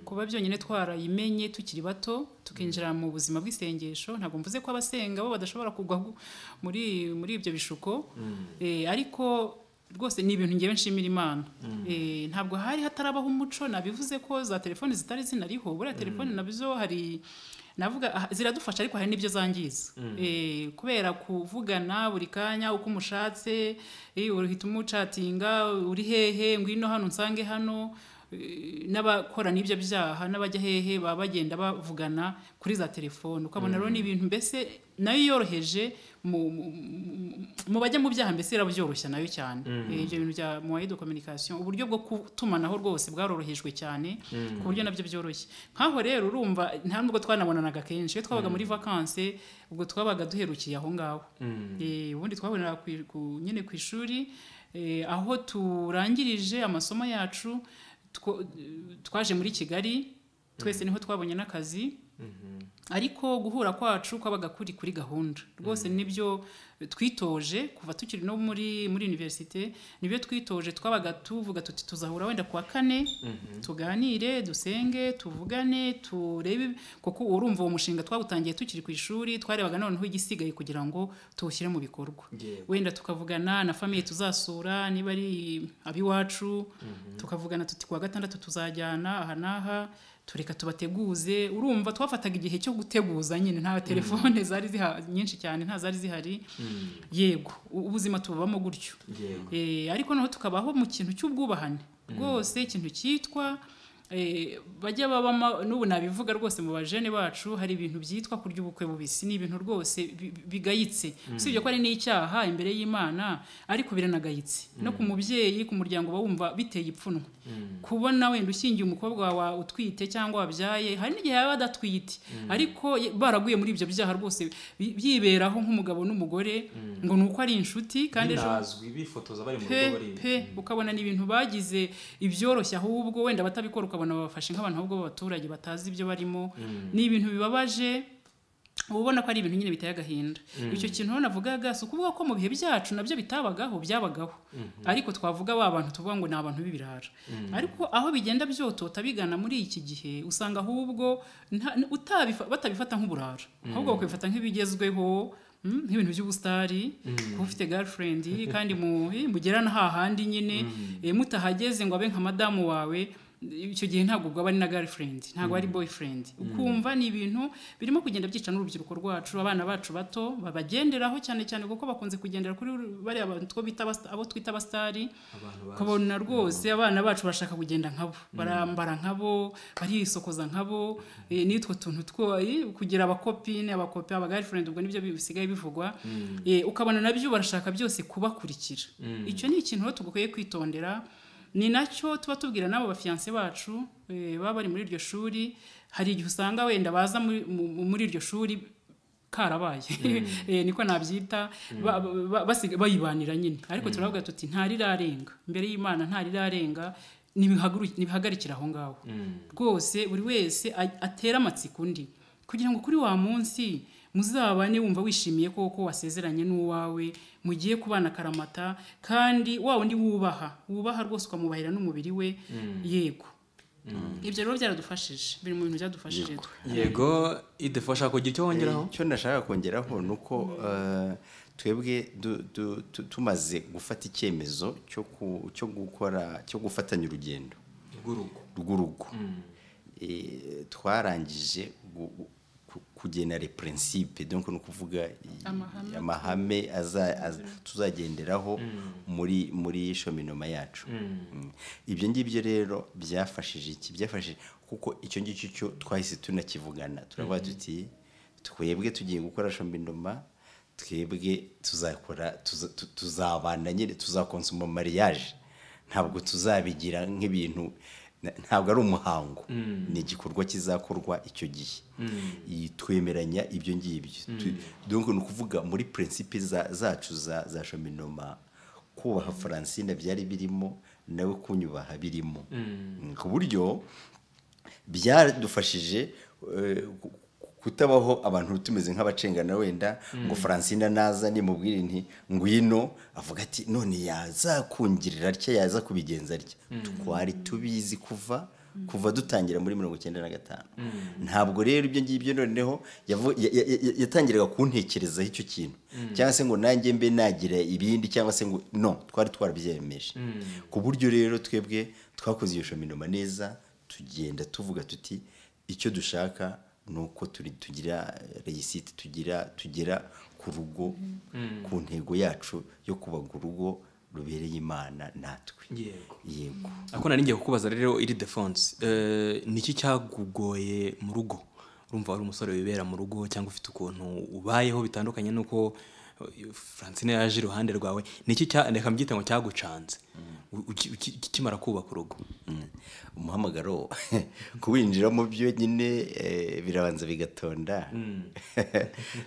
kuba byonyine twarayimenye tukiri bato tukinjira mu buzima bw'isengesho ntabwo mvuze ko abasenga bo badashobora kugwa gu- muri muri ibyo bishuko Eh, ariko rwose ni ibintu ngewe nshimira imana Eh, ntabwo hari hatarabaho umuco nabivuze ko za telefoni zitari zinariho buriya telefoni nabizo hari navuga ah, ziradufasha ariko hari n'ibyo zangiza Eh, kubera kuvugana buri kanya uko umushatse eh, uhita umucatinga uri hehe ngwino hano nsange hano Eh, n'abakora n'ibyo byaha n'abajya hehe baba bagenda bavugana kuri za telefone ukabona rero n'ibintu mbese nayo yoroheje mu- mu- mu- mu bajya mu byaha mbese irabyoroshya nayo cyane Eh, ibyo bintu bya moye de communication uburyo bwo gutumanaho rwose bwarorohejwe cyane ku buryo nabyo byoroshye nkaho rero urumva nta nubwo twanabonanaga kenshi iyo twabaga muri vakanse ubwo twabaga duherukiye aho ngaho Eh, ubundi twaboneraga ku- ku- nyine ku ishuri eh, aho turangirije amasomo yacu two- twaje muri kigali twese niho twabonye n'akazi ariko guhura kwacu kwabaga kuri kuri gahunda rwose nibyo twitoje kuva tukiri no muri muri universite nibyo twitoje twabaga tuvuga tuti tuzahura wenda kuwa kane tuganire dusenge tuvugane turebe kuko urumva uwo mushinga twawutangiye tukiri ku ishuri twarebaga noneho igisigaye kugira ngo tuwushyire mu bikorwa wenda tukavugana na famiye tuzasura niba ari abiwacu tukavugana tuti kuwa gatandatu tuzajyana aha n'aha tureka tubateguze urumva twafataga igihe cyo guteguza nyine nta telefone zari ziha nyinshi cyane nta zari zihari yego u- ubuzima tububamo gutyo Eh, ariko naho tukabaho mu kintu cy'ubwubahane rwose ikintu cyitwa eh, bajya babamo n'ubu nabivuga rwose mu bajene bacu hari ibintu byitwa kurya ubukwe bubisi ni ibintu rwose bi- bi- bigayitse usibye ko ari n'icyaha imbere y'imana ariko biranagayitse no ku mubyeyi ku muryango uba wumva biteye ipfunwe kubona wenda ushingiye umukobwa wawe utwite cyangwa wabyaye hari n'igihe yaba adatwite ariko ye- baraguye muri ibyo byaha rwose bi- byiberaho nk'umugabo n'umugore ngo ni uko ari inshuti kandi ejo binazwi bifotoza bari mu pe pe ukabona ni ibintu bagize ibyoroshye ahubwo wenda batabikora ukabona babafashe nk'abantu ahubwo b'abaturage batazi ibyo barimo ni ibintu bibabaje uba ubona ko ari ibintu nyine biteye agahinda icyo kintu rero navugaga si ukuvuga ko mu bihe byacu nabyo bitabagaho byabagaho ariko twavuga ba bantu tuvuga ngo ni abantu b'ibirara ariko aho bigenda byotota bigana muri iki gihe usanga ahubwo nta- utabifa- batabifata nk'uburara ahubwo bakabifata nk'ibigezweho mm, nk'ibintu by'ubusitari kuba ufite girlfriend kandi mu- eh, mugerana hahandi nyine eh, mutahageze ngo abe nka madamu wawe icyo gihe ntabwo ubwo aba ari na girlfriend ntabwo ari boyfriend ukumva ni ibintu birimo kugenda byica n'urubyiruko rwacu abana bacu bato babagenderaho cyane cyane kuko bakunze kugendera kuri bariya bantu two bita abasta- abo twita abasitari ukabona rwose abana bacu bashaka kugenda nkabo barambara nkabo barisokoza nkabo eh, n'utwo tuntu two eh, kugira abakopine abakopi abagirlfriend ubwo nibyo bisigaye bivugwa Eh, ukabona nabyo barashaka byose kubakurikira icyo ni ikintu rero tugakwiye kwitondera ni nacyo tuba tubwira n'abo bafiyanse bacu eh, baba bari muri iryo shuri hari igihe usanga wenda baza muri- mu- muri iryo shuri karabaye Eh, niko nabyita ba- ba- basiga- bayibanira nyine ariko turavuga tuti ntarirarenga imbere y'imana ntarirarenga nibihaguruki- nibihagarikire aho ngaho rwose buri wese a- atera amatsiko undi kugira ngo kuri wa munsi muzabane wumva wishimiye koko wasezeranye n'uwawe mugiye kubana akaramata kandi wa wundi wubaha wubaha rwose ukamubahira n'umubiri we yego ibyo rero byaradufashije biri mu bintu byadufashije twe yego idefa ushaka kugira icyo wongeraho icyo nashaka kongeraho ni uko eh, twebwe du- du- tu- tumaze gufata icyemezo cyo ku- cyo gukora cyo gufatanya urugendo rw'urugo rw'urugo Eh, twarangije gu- gu- kugena les principes donc ni ukuvuga i- Amahame. amahame aza- aza- tuzagenderaho muri muri shominoma yacu Mm. ibyo ngibyo rero byafashije iki byafashije kuko icyo ngicyo cyo twahise tunakivugana turavuga tuti twebwe tugiye gukora shominoma twebwe tuzakora tuza- tu- tuzabana nyine tuzakonsoma mariage ntabwo tuzabigira nk'ibintu na- ntabwo ari umuhango ni igikorwa kizakorwa icyo gihe Iyi- twemeranya ibyo ngibyo Tu- donc ni ukuvuga muri principe za- zacu za za shominoma kubaha francine byari birimo nawe kunyubaha birimo Mm, ku buryo byadufashije eh, ku- ku- kutabaho abantu tumeze nk'abacengana wenda ngo francine naza nimubwire nti ngwino avuga ati none yazakungirira atya yaza kubigenza atya twari tubizi kuva kuva dutangira muri mirongo icyenda na gatanu ntabwo rero ibyo ngibyo noneho yavu- ya- ya- ya- yatangiraga kuntekerezaho icyo kintu cyangwa se ngo nanjye mbe nagira ibindi cyangwa se ngo no twari twarabyemeje ku buryo rero twebwe twakoze iyo shominoma neza tugenda tuvuga tuti icyo dushaka ni uko turi tugira reyisite tugira tugera ku rugo ku ntego yacu yo kubaga urugo rubereye imana natwe yego yego ako nari ngiye kukubaza rero iri defonse niki cyagugoye mu rugo urumva wari umusore wibera mu rugo cyangwa ufite ukuntu ubayeho bitandukanye n'uko eh, francine yaje iruhande rwawe niki cya reka mbyite ngo cyagucanze u- uki- uki- ukimara kubaka urugo Mm. umuhamagaro kuwinjiramo byonyine eh, birabanza bigatonda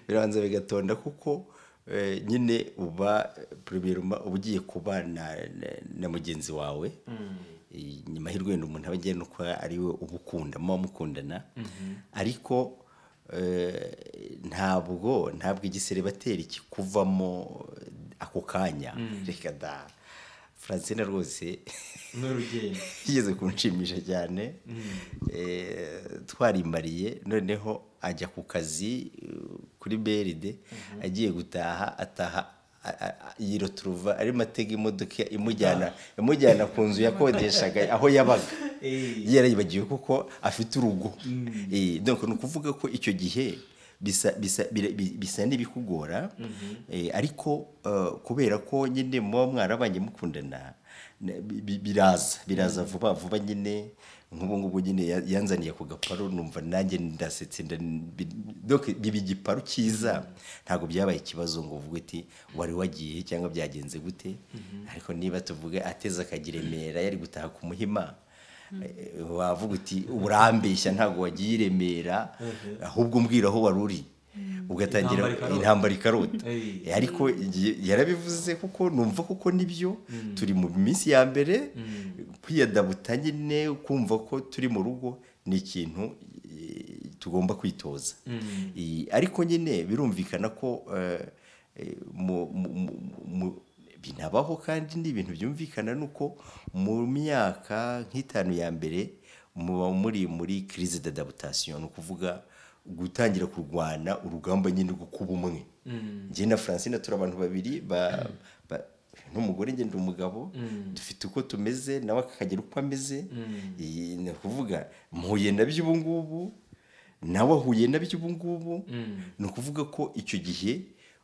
birabanza bigatonda kuko eh, nyine uba premier uba ugiye kubana na- na mugenzi wawe Eh, nyuma y'urwenda umuntu aba agiye nuko ari we uba ukunda muba mukundana ariko eh, ntabwo ntabwo igiseribateri kikuvamo ako kanya reka da francine rwose n'urugendo yigeze kunshimisha cyane Eh, twarimariye noneho ajya ku kazi eh, kuri beride agiye gutaha ataha a- a- a- yiroturuva arimo atega imodoka imujyana imujyana ku nzu yakodeshaga aho yabaga yarayibagiwe kuko afite urugo Eh, donc ni ukuvuga ko icyo gihe bisa bisa bira- bi- bisa n'ibikugora Eh, ariko eh, kubera ko nyine muba mwarabanye mukundana ne- bi- bi- biraza biraza vuba vuba nyine nk'ubu ngubu nyine ya- yanzaniye ku gaparo numva nanjye ndasetse nda- bi- donc biba igiparu cyiza ntabwo byabaye ikibazo ngo uvuge uti wari wagiye cyangwa byagenze gute ariko niba tuvuge ateze akajya i remera yari gutaha ku muhima eh, wavuga uti urambeshya ntabwo wagiye i remera ahubwo umbwira aho wari uri ugatangira Intambara ikarota. intambara ikarota Ey. Eh, ariko igihe yarabivuze kuko numva kuko nibyo turi mu minsi ya mbere kwiyadabuta nyine kumva ko turi mu rugo ni ikintu eh, tugomba kwitoza Eh, ariko nyine birumvikana ko eh, eh, mu- mu- mu- mu- binabaho kandi ni ibintu byumvikana nuko mu myaka nk'itanu ya mbere muba muri muri crise d'adaptation ni ukuvuga gutangira kurwana urugamba nyine rwo kuba umwe njye na francine turi abantu babiri ba, ba, n'umugore njye ndi umugabo dufite uko tumeze nawe akagira uko ameze Iyi ni ukuvuga mpuye na by'ubu ngubu nawe ahuye na by'ubu ngubu ni ukuvuga ko icyo gihe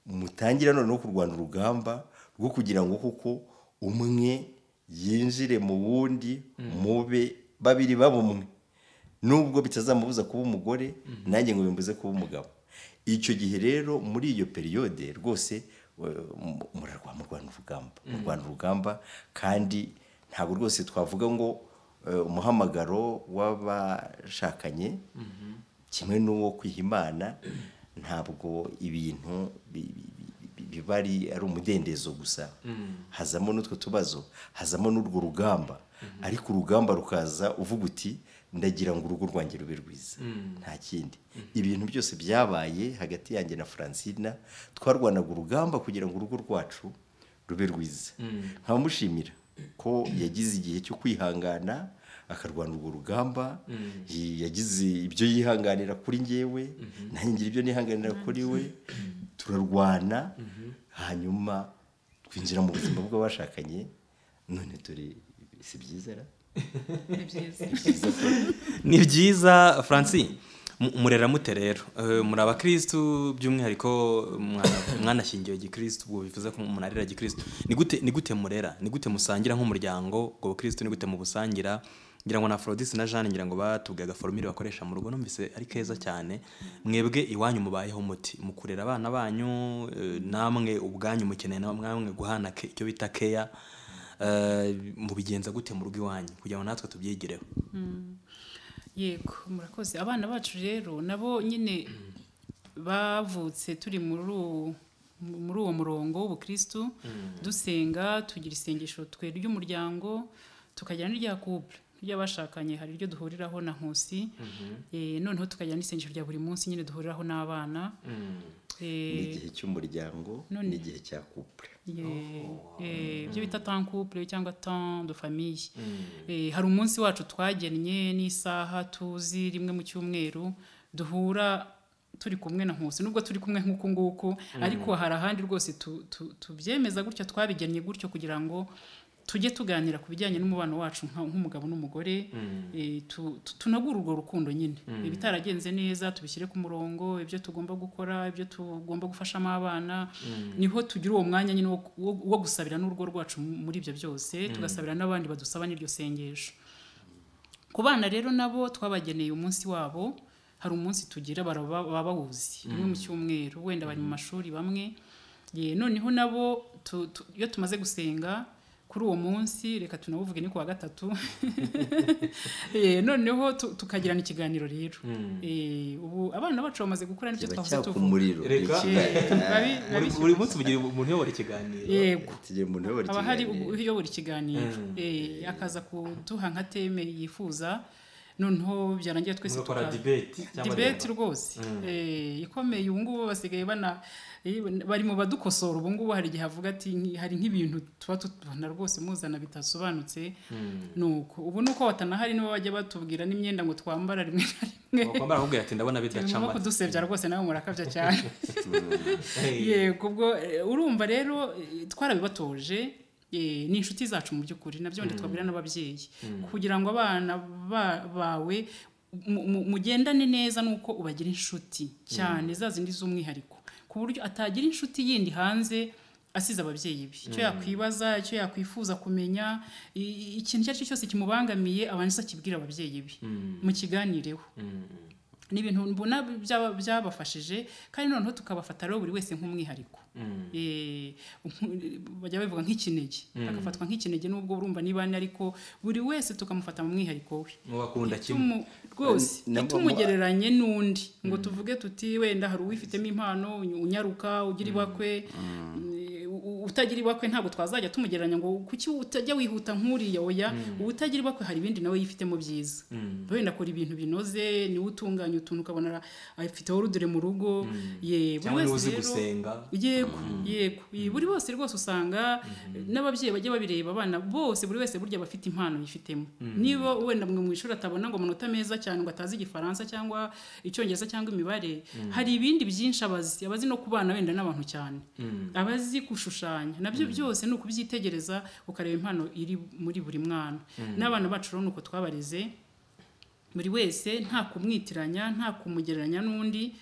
mutangira noneho kurwana urugamba rwo kugira ngo kuko umwe yinjire mu wundi mube babiri baba umwe nubwo bitazamubuza kuba umugore nanjye ngo bimbuze kuba umugabo icyo gihe rero muri iyo periyode rwose eh, mu- murarwa murwana urugamba murwana urugamba kandi ntabwo rwose twavuga ngo eh, umuhamagaro w'abashakanye kimwe n'uwo kwiha imana ntabwo ibintu bi- bi- bi- bi- biba ari ari umudendezo gusa hazamo n'utwo tubazo hazamo n'urwo rugamba ariko urugamba rukaza uvuga uti ndagira ngo urugo rwanjye rube rwiza nta kindi ibintu byose byabaye hagati yanjye na francina twarwanaga urugamba kugira ngo urugo rwacu rube rwiza nkamushimira ko yagize igihe cyo kwihangana akarwana urwo rugamba yi- yagize ibyo yihanganira kuri njyewe nanjye ngira ibyo nihanganira kuri we turarwana hanyuma twinjira mu buzima bw'abashakanye none turi si byiza ra ni byiza ni byiza francine Mu- murera mute rero Eh, muri abakirisitu by'umwihariko mwana- mwanashyingiwe gikirisitu ubwo bivuze ko munarira gikirisitu ni gute ni gute murera ni gute musangira nk'umuryango ubwo bukirisitu ni gute mubusangira ngira ngo na Aphrodis na Jeanne ngira ngo batugaga forumire bakoresha mu rugo numvise ari keza cyane mwebwe iwanyu mubayeho muti mu kurera abana banyu eh, namwe ubwanyu mukeneye na mwamwe guhana ke- icyo bita keya mubigenza gute mu rugo iwanyu kugira ngo natwe tubyigireho yego murakoze abana bacu rero nabo nyine bavutse turi muri uwo- muri uwo murongo w'ubukristu dusenga tugira isengesho twe ry'umuryango tukagira n'irya couple ry'abashakanye hari iryo duhuriraho na nkusi Eh, noneho tukagira n'isengesho rya buri munsi nyine duhuriraho n'abana ni Eh, igihe cy'umuryango none- n'igihe cya couple ye- eh, ibyo bita tan couple cyangwa tan de famille Eh, hari umunsi wacu twagennye n'isaha tuzi rimwe mu cyumweru duhura turi kumwe na nkusi nubwo turi kumwe nk'uku nguku ariko hari ahandi rwose tu- tu- tubyemeza gutyo twabigennye gutyo kugira ngo tujye tuganira ku bijyanye n'umubano wacu nka- nk'umugabo n'umugore eh, tu- tu- tunagure urwo rukundo nyine ibitaragenze neza tubishyire ku murongo ibyo tugomba gukora ibyo tugomba gufashamo abana niho tugira uwo mwanya nyine wo- wo wo gusabira n'urugo rwacu muri ibyo byose tugasabira n'abandi badusaba n'iryo sengesho ku bana rero nabo twabageneye umunsi wabo hari umunsi tugira baraba- baba bawuzi rimwe mu cyumweru wenda bari mu mashuri bamwe Ye, noneho nabo tu- tu- iyo tumaze gusenga kuri uwo munsi reka tunawuvuge ni ku wa gatatu Ye, noneho tu- tukagirana ikiganiro rero Eh, ubu abana bacu bamaze gukura n'ibyo kiba twahoze cyaka tuvuga umuriro Reka. Babi- buri buri munsi mugira umuntu uyobora ikiganiro yego tugiye mu ntobore haba hari kiganiro. uyobora ikiganiro Mm. Eh, akaza kuduha nka teme yifuza noneho byarangiye twese mugakora tuka- dibeti cyangwa dibeti rwose Eh, ikomeye ubu ngubu basigaye bana eh, bari mu badukosora ubu ngubu hari igihe avuga ati "Nki- hari nk'ibintu tuba tubona rwose muzana bitasobanutse nuko ubu nuko batanahari nibo bajya batubwira n'imyenda ngo twambara rimwe na rimwe wakwambara akubwira ati ndabona bidaca birimo amata kudusebya rwose nawe murakabya cyane yego ubwo eh, urumva rero eh, twarabibatoje eh, ni inshuti zacu mu by'ukuri nabyo ndi twabwira n'ababyeyi kugira ngo abana ba- bawe mu- mu- mugendane neza nuko ubagira inshuti cyane za zindi z'umwihariko ku buryo atagira inshuti yindi hanze asize ababyeyi be icyo yakwibaza icyo yakwifuza kumenya i- i- ikintu icyo ari cyo cyose kimubangamiye abanza akibwira ababyeyi be mu kiganireho ni ibintu mbona byaba- byabafashije kandi noneho tukabafata rero buri wese nk'umwihariko Eh, nku- bajya babivuga nk'ikinege agafatwa nk'ikinege n'ubwo urumva niba ni ariko buri wese tukamufata mu mwihariko we mubakunda kimwe Tumu- rwose Na- na- ntitumugereranye n'undi ngo tuvuge tuti wenda hari uwifitemo impano unyaruka ugira ibakwe eh, u- utagira ibakwe ntabwo twazajya tumugereranya ngo kuki utajya wihuta nk'uriya oya utagira ibakwe hari ibindi nawe yifitemo byiza wenda akora ibintu binoze niwe utunganya utuntu ukabona ara- afiteho rudure mu rugo ye buri cyangwa niba wese uzi rero gusenga yego yego Ye, buri bose rwose usanga n'ababyeyi bajya babireba abana bose buri wese burya bafite impano yifitemo niba wenda mwe mu ishuri atabona ngo amanota meza cyane ngo atazi igifaransa cyangwa icyongereza cyangwa imibare hari ibindi byinshi abazi abazi no kubana wenda n'abantu cyane abazi gushushanya nabyo byose ni ukubyitegereza ukareba impano iri muri buri mwana n'abana bacu rero ni uko twabareze buri wese nta kumwitiranya nta kumugereranya n'undi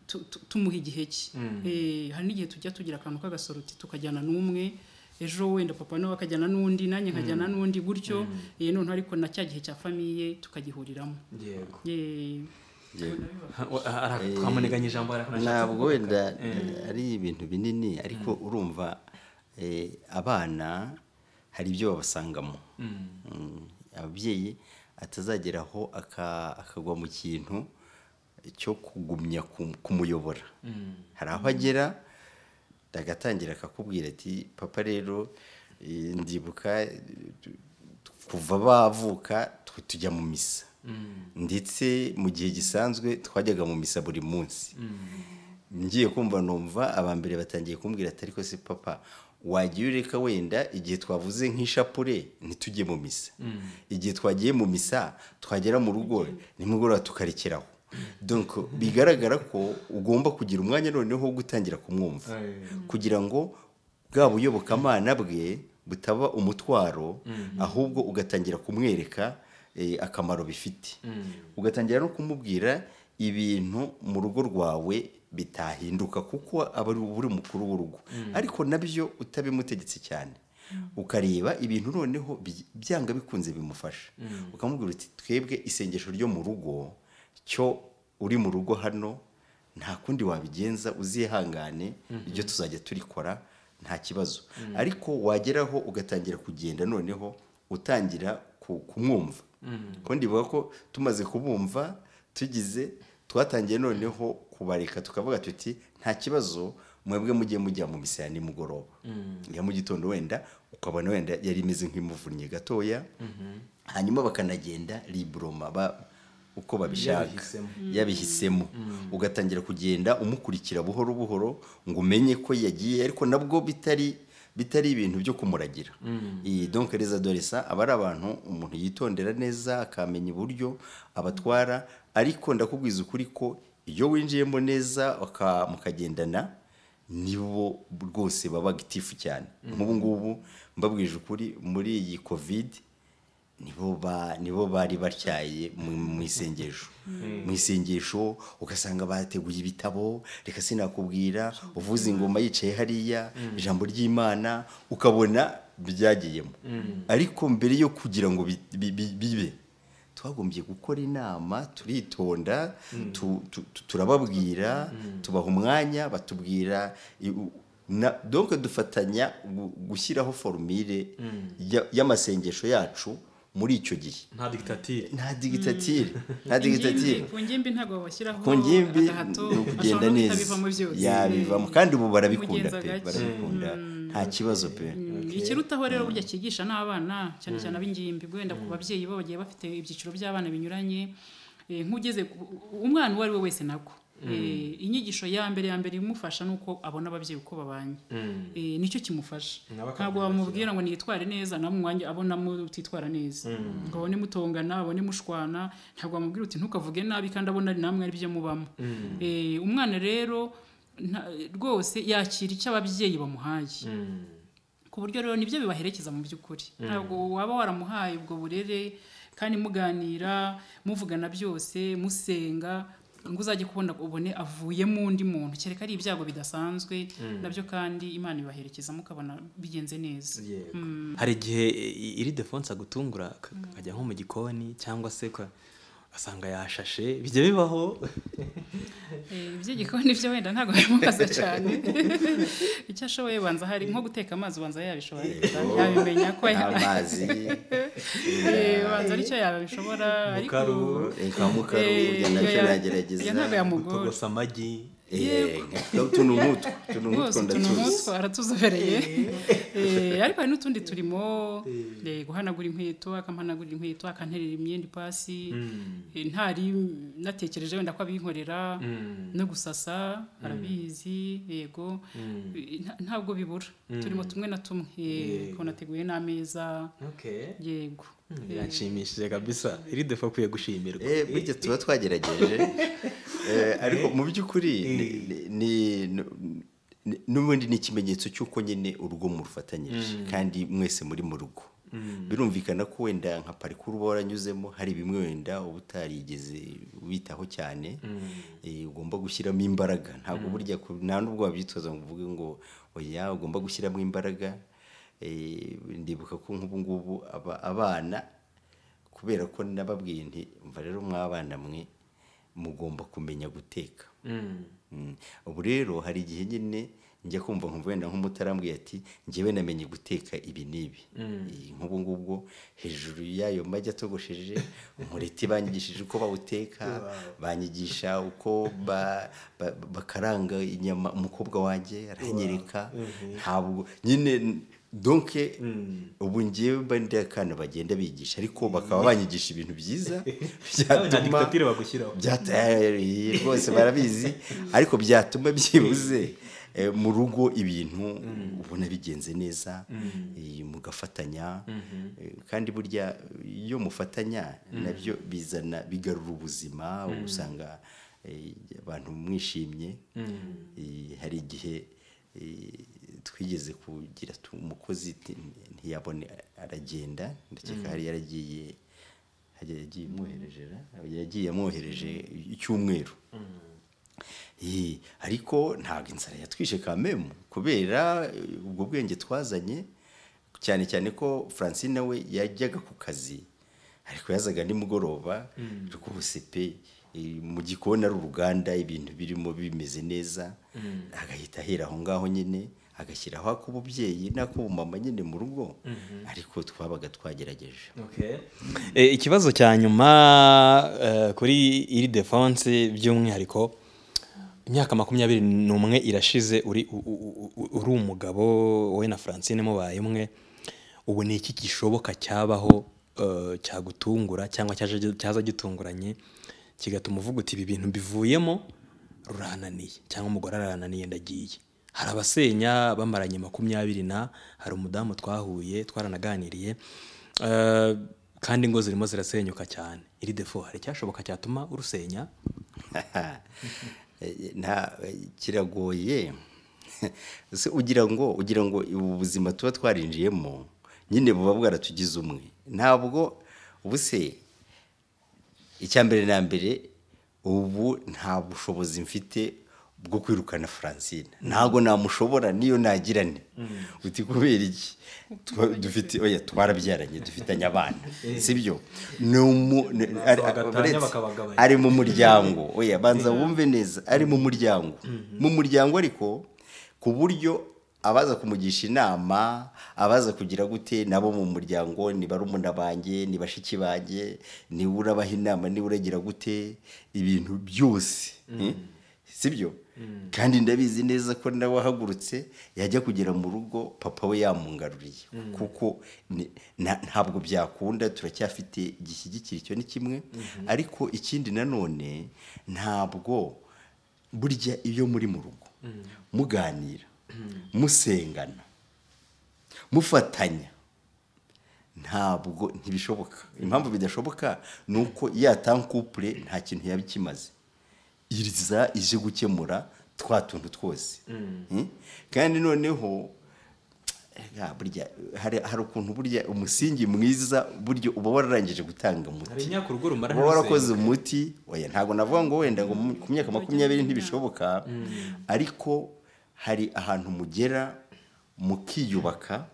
tu- tu- tumuha igihe cye Eh, hari n'igihe tujya tugira akantu k'agasoroti tukajyana n'umwe ejo wenda papa nawe akajyana n'undi nanjye nkajyana n'undi gutyo Eh, noneho ariko na cya gihe cya famiye tukagihuriramo yego Eh, twamuniganya ijambo ntabwo wenda ari ibintu binini ariko urumva eh, abana hari ibyo babasangamo Mm, ababyeyi atazagera aho aka- akagwa mu kintu cyo kugumya ku- kumuyobora hari aho agera agatangira akakubwira ati papa rero eh, ndibuka eh, kuva bavuka twe tujya mu misa ndetse mu gihe gisanzwe twajyaga mu misa buri munsi ngiye kumva numva aba mbere batangiye kumbwira ati ariko se papa wajya ureka wenda igihe twavuze nk'ishapure ntitujye mu misa igihe twagiye mu misa twagera mu rugo nimugoroba tukarekeraho donc bigaragara ko ugomba kugira umwanya noneho wo gutangira kumwumva kugira ngo bwa buyobokamana bwe butaba umutwaro ahubwo ugatangira kumwereka eh, akamaro bifite ugatangira no kumubwira ibintu mu rugo rwawe bitahinduka kuko aba ari buri mukuru w'urugo ariko nabyo utabimutegetse cyane ukareba ibintu noneho bi- byanga bikunze bimufasha ukamubwira uti twebwe isengesho ryo mu rugo cyo uri mu rugo hano nta kundi wabigenza uzihangane ibyo tuzajya turikora nta kibazo ariko wageraho ugatangira kugenda noneho utangira ku- kumwumva ko ndibuka ko tumaze kubumva tugize twatangiye noneho kubareka tukavuga tuti nta kibazo mwebwe mujye mujya mu misa ya nimugoroba ya mu gitondo wenda ukabona wenda yari imeze nk'imuvunnye gatoya hanyuma bakanagenda liburoma uko babishaka Yabihisemo. yabihisemo ugatangira kugenda umukurikira buhoro buhoro ngo umenye ko yagiye ariko nabwo bitari bitari ibintu byo kumuragira iyi donc les adolescents aba ari abantu umuntu yitondera neza akamenya uburyo abatwara ariko ndakubwiza ukuri ko iyo winjiyemo neza waka- mukagendana nibo rwose baba agitifu cyane nk'ubu ngubu mbabwije ukuri muri iyi kovide nibo ba nibo bari batyaye mu mu isengesho mu isengesho ugasanga bateguye ibitabo reka sinakubwira uvuza ingoma yicaye hariya ijambo ry'imana ukabona byagiyemo ariko mbere yo kugira ngo bi- bi- bi- bibe twagombye gukora inama turitonda tu- tu- tu- turababwira tubaha umwanya batubwira i- u- na- donc dufatanya gu- gushyiraho formire ya- y'amasengesho yacu muri icyo gihe nta digitatire nta digitatire nta digitatire Ingimbi- ku ngimbi ntabwo washyiraho ku ngimbi agahato ni ashobora ukugenda no neza guhita abivamo byose yabivamo kandi ubu barabikunda Mugenza pe gake. barabikunda nta kibazo pe Mm, ikirutaho rero burya cyigisha n'abana cyane cyane ab'ingimbi wenda ku babyeyi bo bagiye bafite ibyiciro by'abana binyuranye Eh, nk'ugeze ku- umwana uwo ari we wese nako Eh, inyigisho ya mbere ya mbere imufasha ni uko abona ababyeyi uko babanye Eh, nicyo kimufasha Nawe akamenya ntabwo wamubwira ngo nitware neza nawe umwanya abona mutitwara neza ngo abone mutongana abone mushwana ntabwo wamubwira uti ntukavuge nabi kandi abona ari namwe ari byo mubamo Eh, umwana rero nta- rwose yakira icyo ababyeyi bamuhaye ku buryo rero nibyo bibaherekeza mu by'ukuri ntabwo waba waramuhaye ubwo burere kandi muganira muvugana byose musenga ngo uzajye kubona ubone avuyemo undi muntu kereka ari ibyago bidasanzwe nabyo kandi imana ibaherekeza mukabona bigenze neza hari igihe i- iri defonse agutungura ak- akajya nko mu gikoni cyangwa se uka- ugasanga yashashe bijya bibaho Eh, iby'igikoni byo wenda ntabwo bimubaza cyane icyo ashoboye banza hari nko guteka amazi ubanza yabishobora yabimenya ko amazi Eh, banza aricyo yabishobora ariko Mukaru, reka mukaro Eh, burya iyo nabyo ya- iyo nagerageza ntabwo yamugora gutogosa amagi tunu nkutwo tunu rwose nkutwo ndatuzi tunumutwa aratuzobereye Eh, ariko hari n'utundi turimo eh, guhanagura inkweto akampanagurira inkweto akanterera imyenda ipasi Eh, ntari natekereje wenda ko abinkorera no gusasa arabizi yego Eh, nta- ntabwo bibura turimo tumwe na tumwe Eh, ko nateguye n'ameza yego Mm, birashimishije kabisa iri defo akwiye gushimirwa Eh, burya tuba twagerageje Eh, ariko mu by'ukuri ni- ni- ni- ni- ni- n'ubundi ni ikimenyetso cy'uko nyine urugo murufatanyije kandi mwese muri mu rugo birumvikana ko wenda nka parikuru uba waranyuzemo hari bimwe wenda uba utarigeze witaho cyane eh, ugomba gushyiramo imbaraga ntabwo burya ku- nta n'ubwo wabyitoza ngo uvuge ngo oya ugomba gushyiramo imbaraga Eh, ndibuka ko nk'ubu ngubu aba- abana kubera ko nababwiye nti mva rero mw'abana mwe mugomba kumenya guteka Mm. ubu rero hari igihe nyine njya kumva nkumva wenda nk'umutarambwiye ati njyewe namenye guteka ibi n'ibi Eh, nk'ubu ngubwo hejuru y'ayo magi atogosheje umureti banyigishije uko bawuteka banyigisha uko ba- ba- bakaranga inyama umukobwa wanjye aranyereka ntabwo nyine donke ubu ngewe mba ndi akana bagenda bigisha ariko bakaba banyigisha ibintu byiza nta byatuma digitatire bagushyiraho byata- eh, rwose barabizi ariko byatuma byibuze eh, mu rugo ibintu ubona bigenze neza eh, mugafatanya eh, kandi burya iyo mufatanya nabyo bizana bigarura ubuzima usanga eh, abantu mwishimye Eh, hari igihe eh, twigeze kugira tu- umukozi ti- ntiyabone aragenda ndakeka hari yaragiye yagiye amwoherejera yagiye amwohereje icyumweru Ee, ariko ntabwo inzara yatwishe kamemu kubera eh, ubwo bwenge twazanye cyane cyane ko francine we yajyaga ku kazi ariko yazaga nimugoroba rwose pe eh, mu gikoni ari uruganda ibintu birimo bimeze neza agahita ahera aho ngaho nyine agashyiraho ak'ububyeyi n'ak'ubumama nyine mu rugo ariko twabaga twagerageje Eh, ikibazo cya nyuma eh, kuri iri defense by'umwihariko imyaka makumyabiri n'umwe irashize uri u- u- u- uri umugabo wowe na francine mubaye umwe ubu ni iki gishoboka cyabaho eh, cyagutungura cyangwa cyaje gi- cyaza gitunguranye kigatuma uvuga uti ibi bintu mbivuyemo rurananiye cyangwa umugore arananiye ndagiye hari abasenya bamaranye makumyabiri na hari umudamu twahuye twaranaganiriye eh, kandi ingo zirimo zirasenyuka cyane iri defo hari icyashoboka cyatuma urusenya Eh, nta eh, kiragoye Se ugira ngo ugira ngo ubu buzima tuba twarinjiyemo nyine buba bwaratugize umwe ntabwo ubu se icya mbere na mbere ubu nta bushobozi mfite bwo kwirukana francine ntabwo namushobora niyo nagirane uti kubera iki Twa- dufite oya twarabyaranye dufitanye abana sibyo ni umu- ni- ari- Bagatanya uretse- bakabagabanya. ari mu muryango oya banza wumve neza ari mu muryango mu muryango ariko ku buryo abaza kumugisha inama abaza kugira gute nabo mu muryango ni barumuna banjye ni bashiki banjye niwe urabaha inama niwe uragira gute ibintu byose eh, sibyo kandi ndabizi neza ko nawe ahagurutse yajya kugera mu rugo papa we yamungaruriye kuko ni- na- ntabwo byakunda turacyafite igishyigikira icyo ni kimwe ariko ikindi nanone ntabwo burya iyo muri mu rugo muganira musengana mufatanya ntabwo ntibishoboka impamvu bidashoboka ni uko ya tankupure nta kintu yaba ikimaze iza ije gukemura twa tuntu twose Mm? kandi noneho ah, burya hari hari ukuntu burya umusingi mwiza burya uba wararangije gutanga umuti inyakurugo rumara uba warakoze umuti oya ntabwo navuga ngo wenda ngo mu- ku myaka makumyabiri ntibishoboka ariko hari ahantu mugera mukiyubaka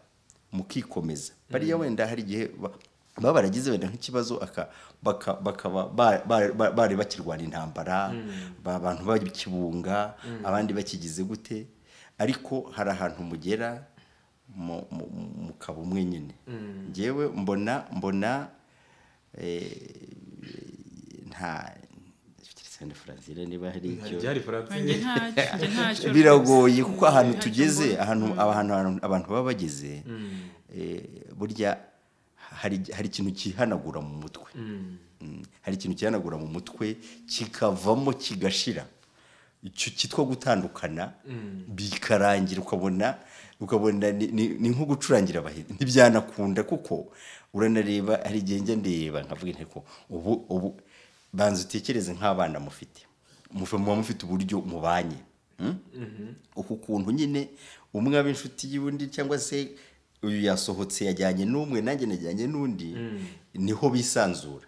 mukikomeza bariya wenda hari igihe ba- baba baragize wenda nk'ikibazo aka- baka- bakaba ba- ba- ba- bari bakirwana intambara ba- abantu bakibunga abandi bakigize gute ariko hari ahantu mugera mu- mu- mu- mukaba umwe nyine ngewe mbona mbona nta Christian Francine niba hari icyo byari Francine. Njye ntacyo, njye ntacyo biragoye rwose. kuko ahantu Ntacyo tugeze mbona. ahantu ahantu ahantu abantu baba bageze eh, burya hari hari ikintu cyihanagura mu mutwe Mm, hari ikintu cyihanagura mu mutwe kikavamo kigashira icyo cyitwa gutandukana bikarangira ukabona ukabona ni- ni ni nko gucurangira abahinzi ntibyanakunda kuko uranareba hari igihe njya ndeba nkavuga nti ko ubu ubu banza utekereze nk'abana mufite mufa- muba mufite uburyo mubanye mm? uku kuntu nyine umwe aba inshuti y'undi cyangwa se uyu yasohotse yajyanye n'umwe nanjye najyanye n'undi niho bisanzura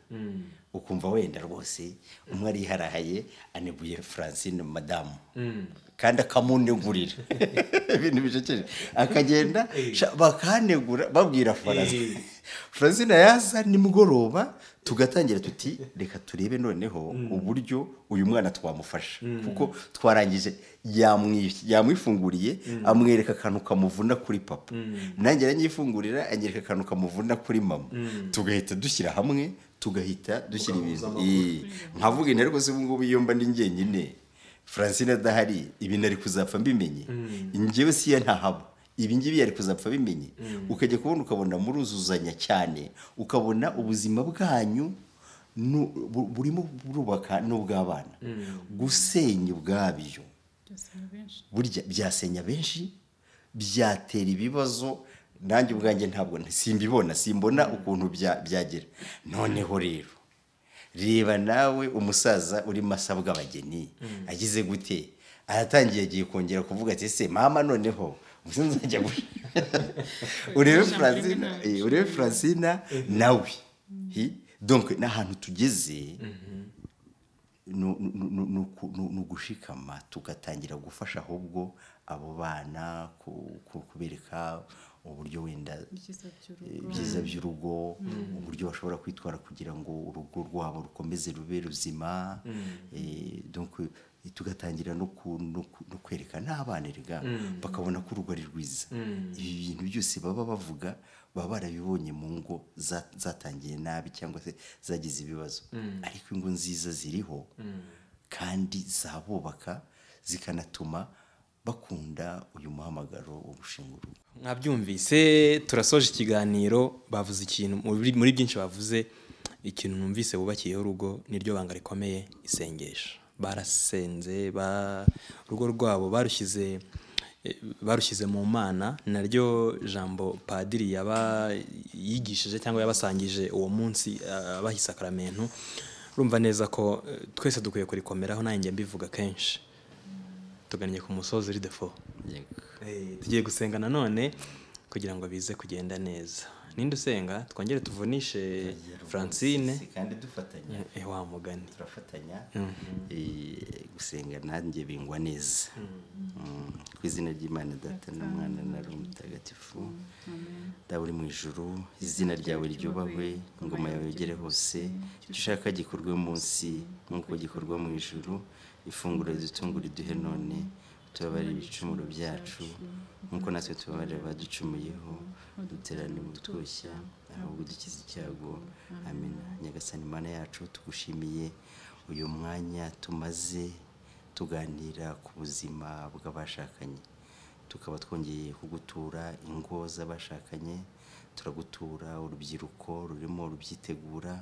ukumva wenda rwose umwe ariharahaye aneguye francine madamu kandi akamunegurira ibintu bicekeje akagenda sha- bakanegura babwira francine francine yaza nimugoroba tugatangira tuti reka turebe noneho uburyo uyu mwana twamufasha kuko twarangije yamwi- yamwifunguriye amwereka akantu kamuvuna kuri papa nanjye aranyifungurira anyereka akantu kamuvuna kuri mama tugahita dushyira hamwe tugahita dushyira ibintu Eh, nkavuga intare rwose ubu ngubu iyo mba ndi njyenyine francine adahari ibi nari kuzapfa mbimenye njyewe si yo ntahaba ibi ngibi yari kuzapfa bimenye ukajya kubona ukabona muruzuzanya cyane ukabona ubuzima bwanyu nu- bu- burimo burubaka n'ubw'abana gusenya ubwabyo Byose ni benshi. burya byasenya benshi byatera ibibazo nanjye ubwanjye ntabwo nti- simbibona simbona ukuntu bya- byagera noneho rero reba nawe umusaza urimo asabwa abageni agize gute aratangiye agiye kongera kuvuga ati ese mama noneho ubuse nzajya gushaka urebe Ijambo rimwe francina ntabwo eh, urebe francina nawe Hi, donc n'ahantu tugeze ni ugushikama tugatangira gufasha ahubwo abo bana ku- ku- kubereka uburyo wenda ibyiza by'urugo ibyiza by'urugo uburyo bashobora kwitwara kugira ngo urugo rwabo rukomeze rube ruzima Eh, donc eh, tugatangira no ku- no ku- no kwereka n'abana erega bakabona ko urugo ari rwiza ibi bintu byose baba bavuga baba barabibonye mu ngo za- zatangiye nabi cyangwa se zagize ibibazo ariko ingo nziza ziriho kandi zabubaka zikanatuma bakunda uyu muhamagaro wo gushinga urugo mwabyumvise turasoje ikiganiro bavuze ikintu muri muri byinshi bavuze ikintu numvise bubakiyeho urugo niryo banga rikomeye isengesho barasenze ba- urugo rwabo barushyize eh, barushyize mu mana naryo jambo padiri yaba yigishije cyangwa yabasangije uwo munsi ah, abaha isakaramentu urumva neza ko eh, twese dukwiye kurikomeraho nanjye mbivuga kenshi tugannye ku musozi uri defo Eh, tugiye gusenga nanone kugira ngo bize kugenda neza ninde usenga twongere tuvunishe francine kandi dufatanya eh, wa mugani turafatanya eh, gusenga nanjye bingwa neza Mm. ku izina ry'imana data n'umwana na roho mutagatifu daba uri mu ijuru izina ryawe ryubahwe ingoma yawe yegere hose icyo ushaka gikorwe munsi nk'uko gikorwa mu ijuru ifunguro ridutungura iduhe none tubabarire ibicumuro byacu nk'uko natwe tubabarira abaducumuyeho duterane mu twushya ahubwo dukize icyago amina nyagasani imana yacu tugushimiye uyu mwanya tumaze tuganira ku buzima bw'abashakanye tukaba twongeye kugutura ingo z'abashakanye turagutura urubyiruko rurimo rubyitegura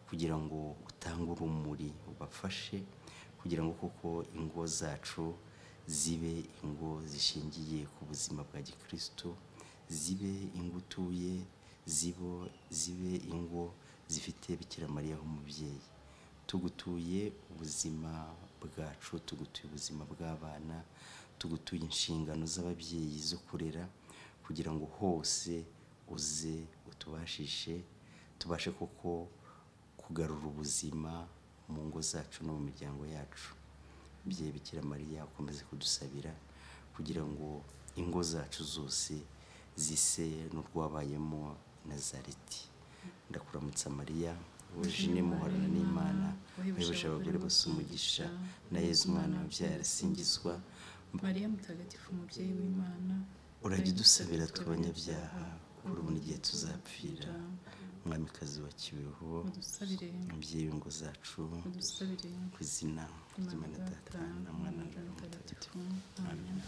kugira ngo utange urumuri ubafashe kugira ngo koko ingo zacu zibe ingo zishingiye ku buzima bwa gikristo zibe ingo utuye zibo zibe ingo zifite bikira mariya nk'umubyeyi tugutuye ubuzima bwacu tugutuye ubuzima bw'abana tugutuye inshingano z'ababyeyi zo kurera kugira ngo hose uze utubashishe tubashe koko kugarura ubuzima mu ngo zacu no mu miryango yacu mubyeyi bikira mariya ukomeze kudusabira kugira ngo ingo zacu zose zise n'urwabayemo nazareti ndakuramutsa mariya wujine muhorana n'imana wahebuje abagore bose umugisha na yezu umwana wabyaye arasingizwa mariya mutagatifu umubyeyi w'imana urajya udusabira tw'abanyabyaha urabona igihe tuzapfira umwamikazi wa kibeho udusabire umubyeyi w'ingo zacu udusabire ku izina ry'imana data na mwana na Roho mutagatifu amen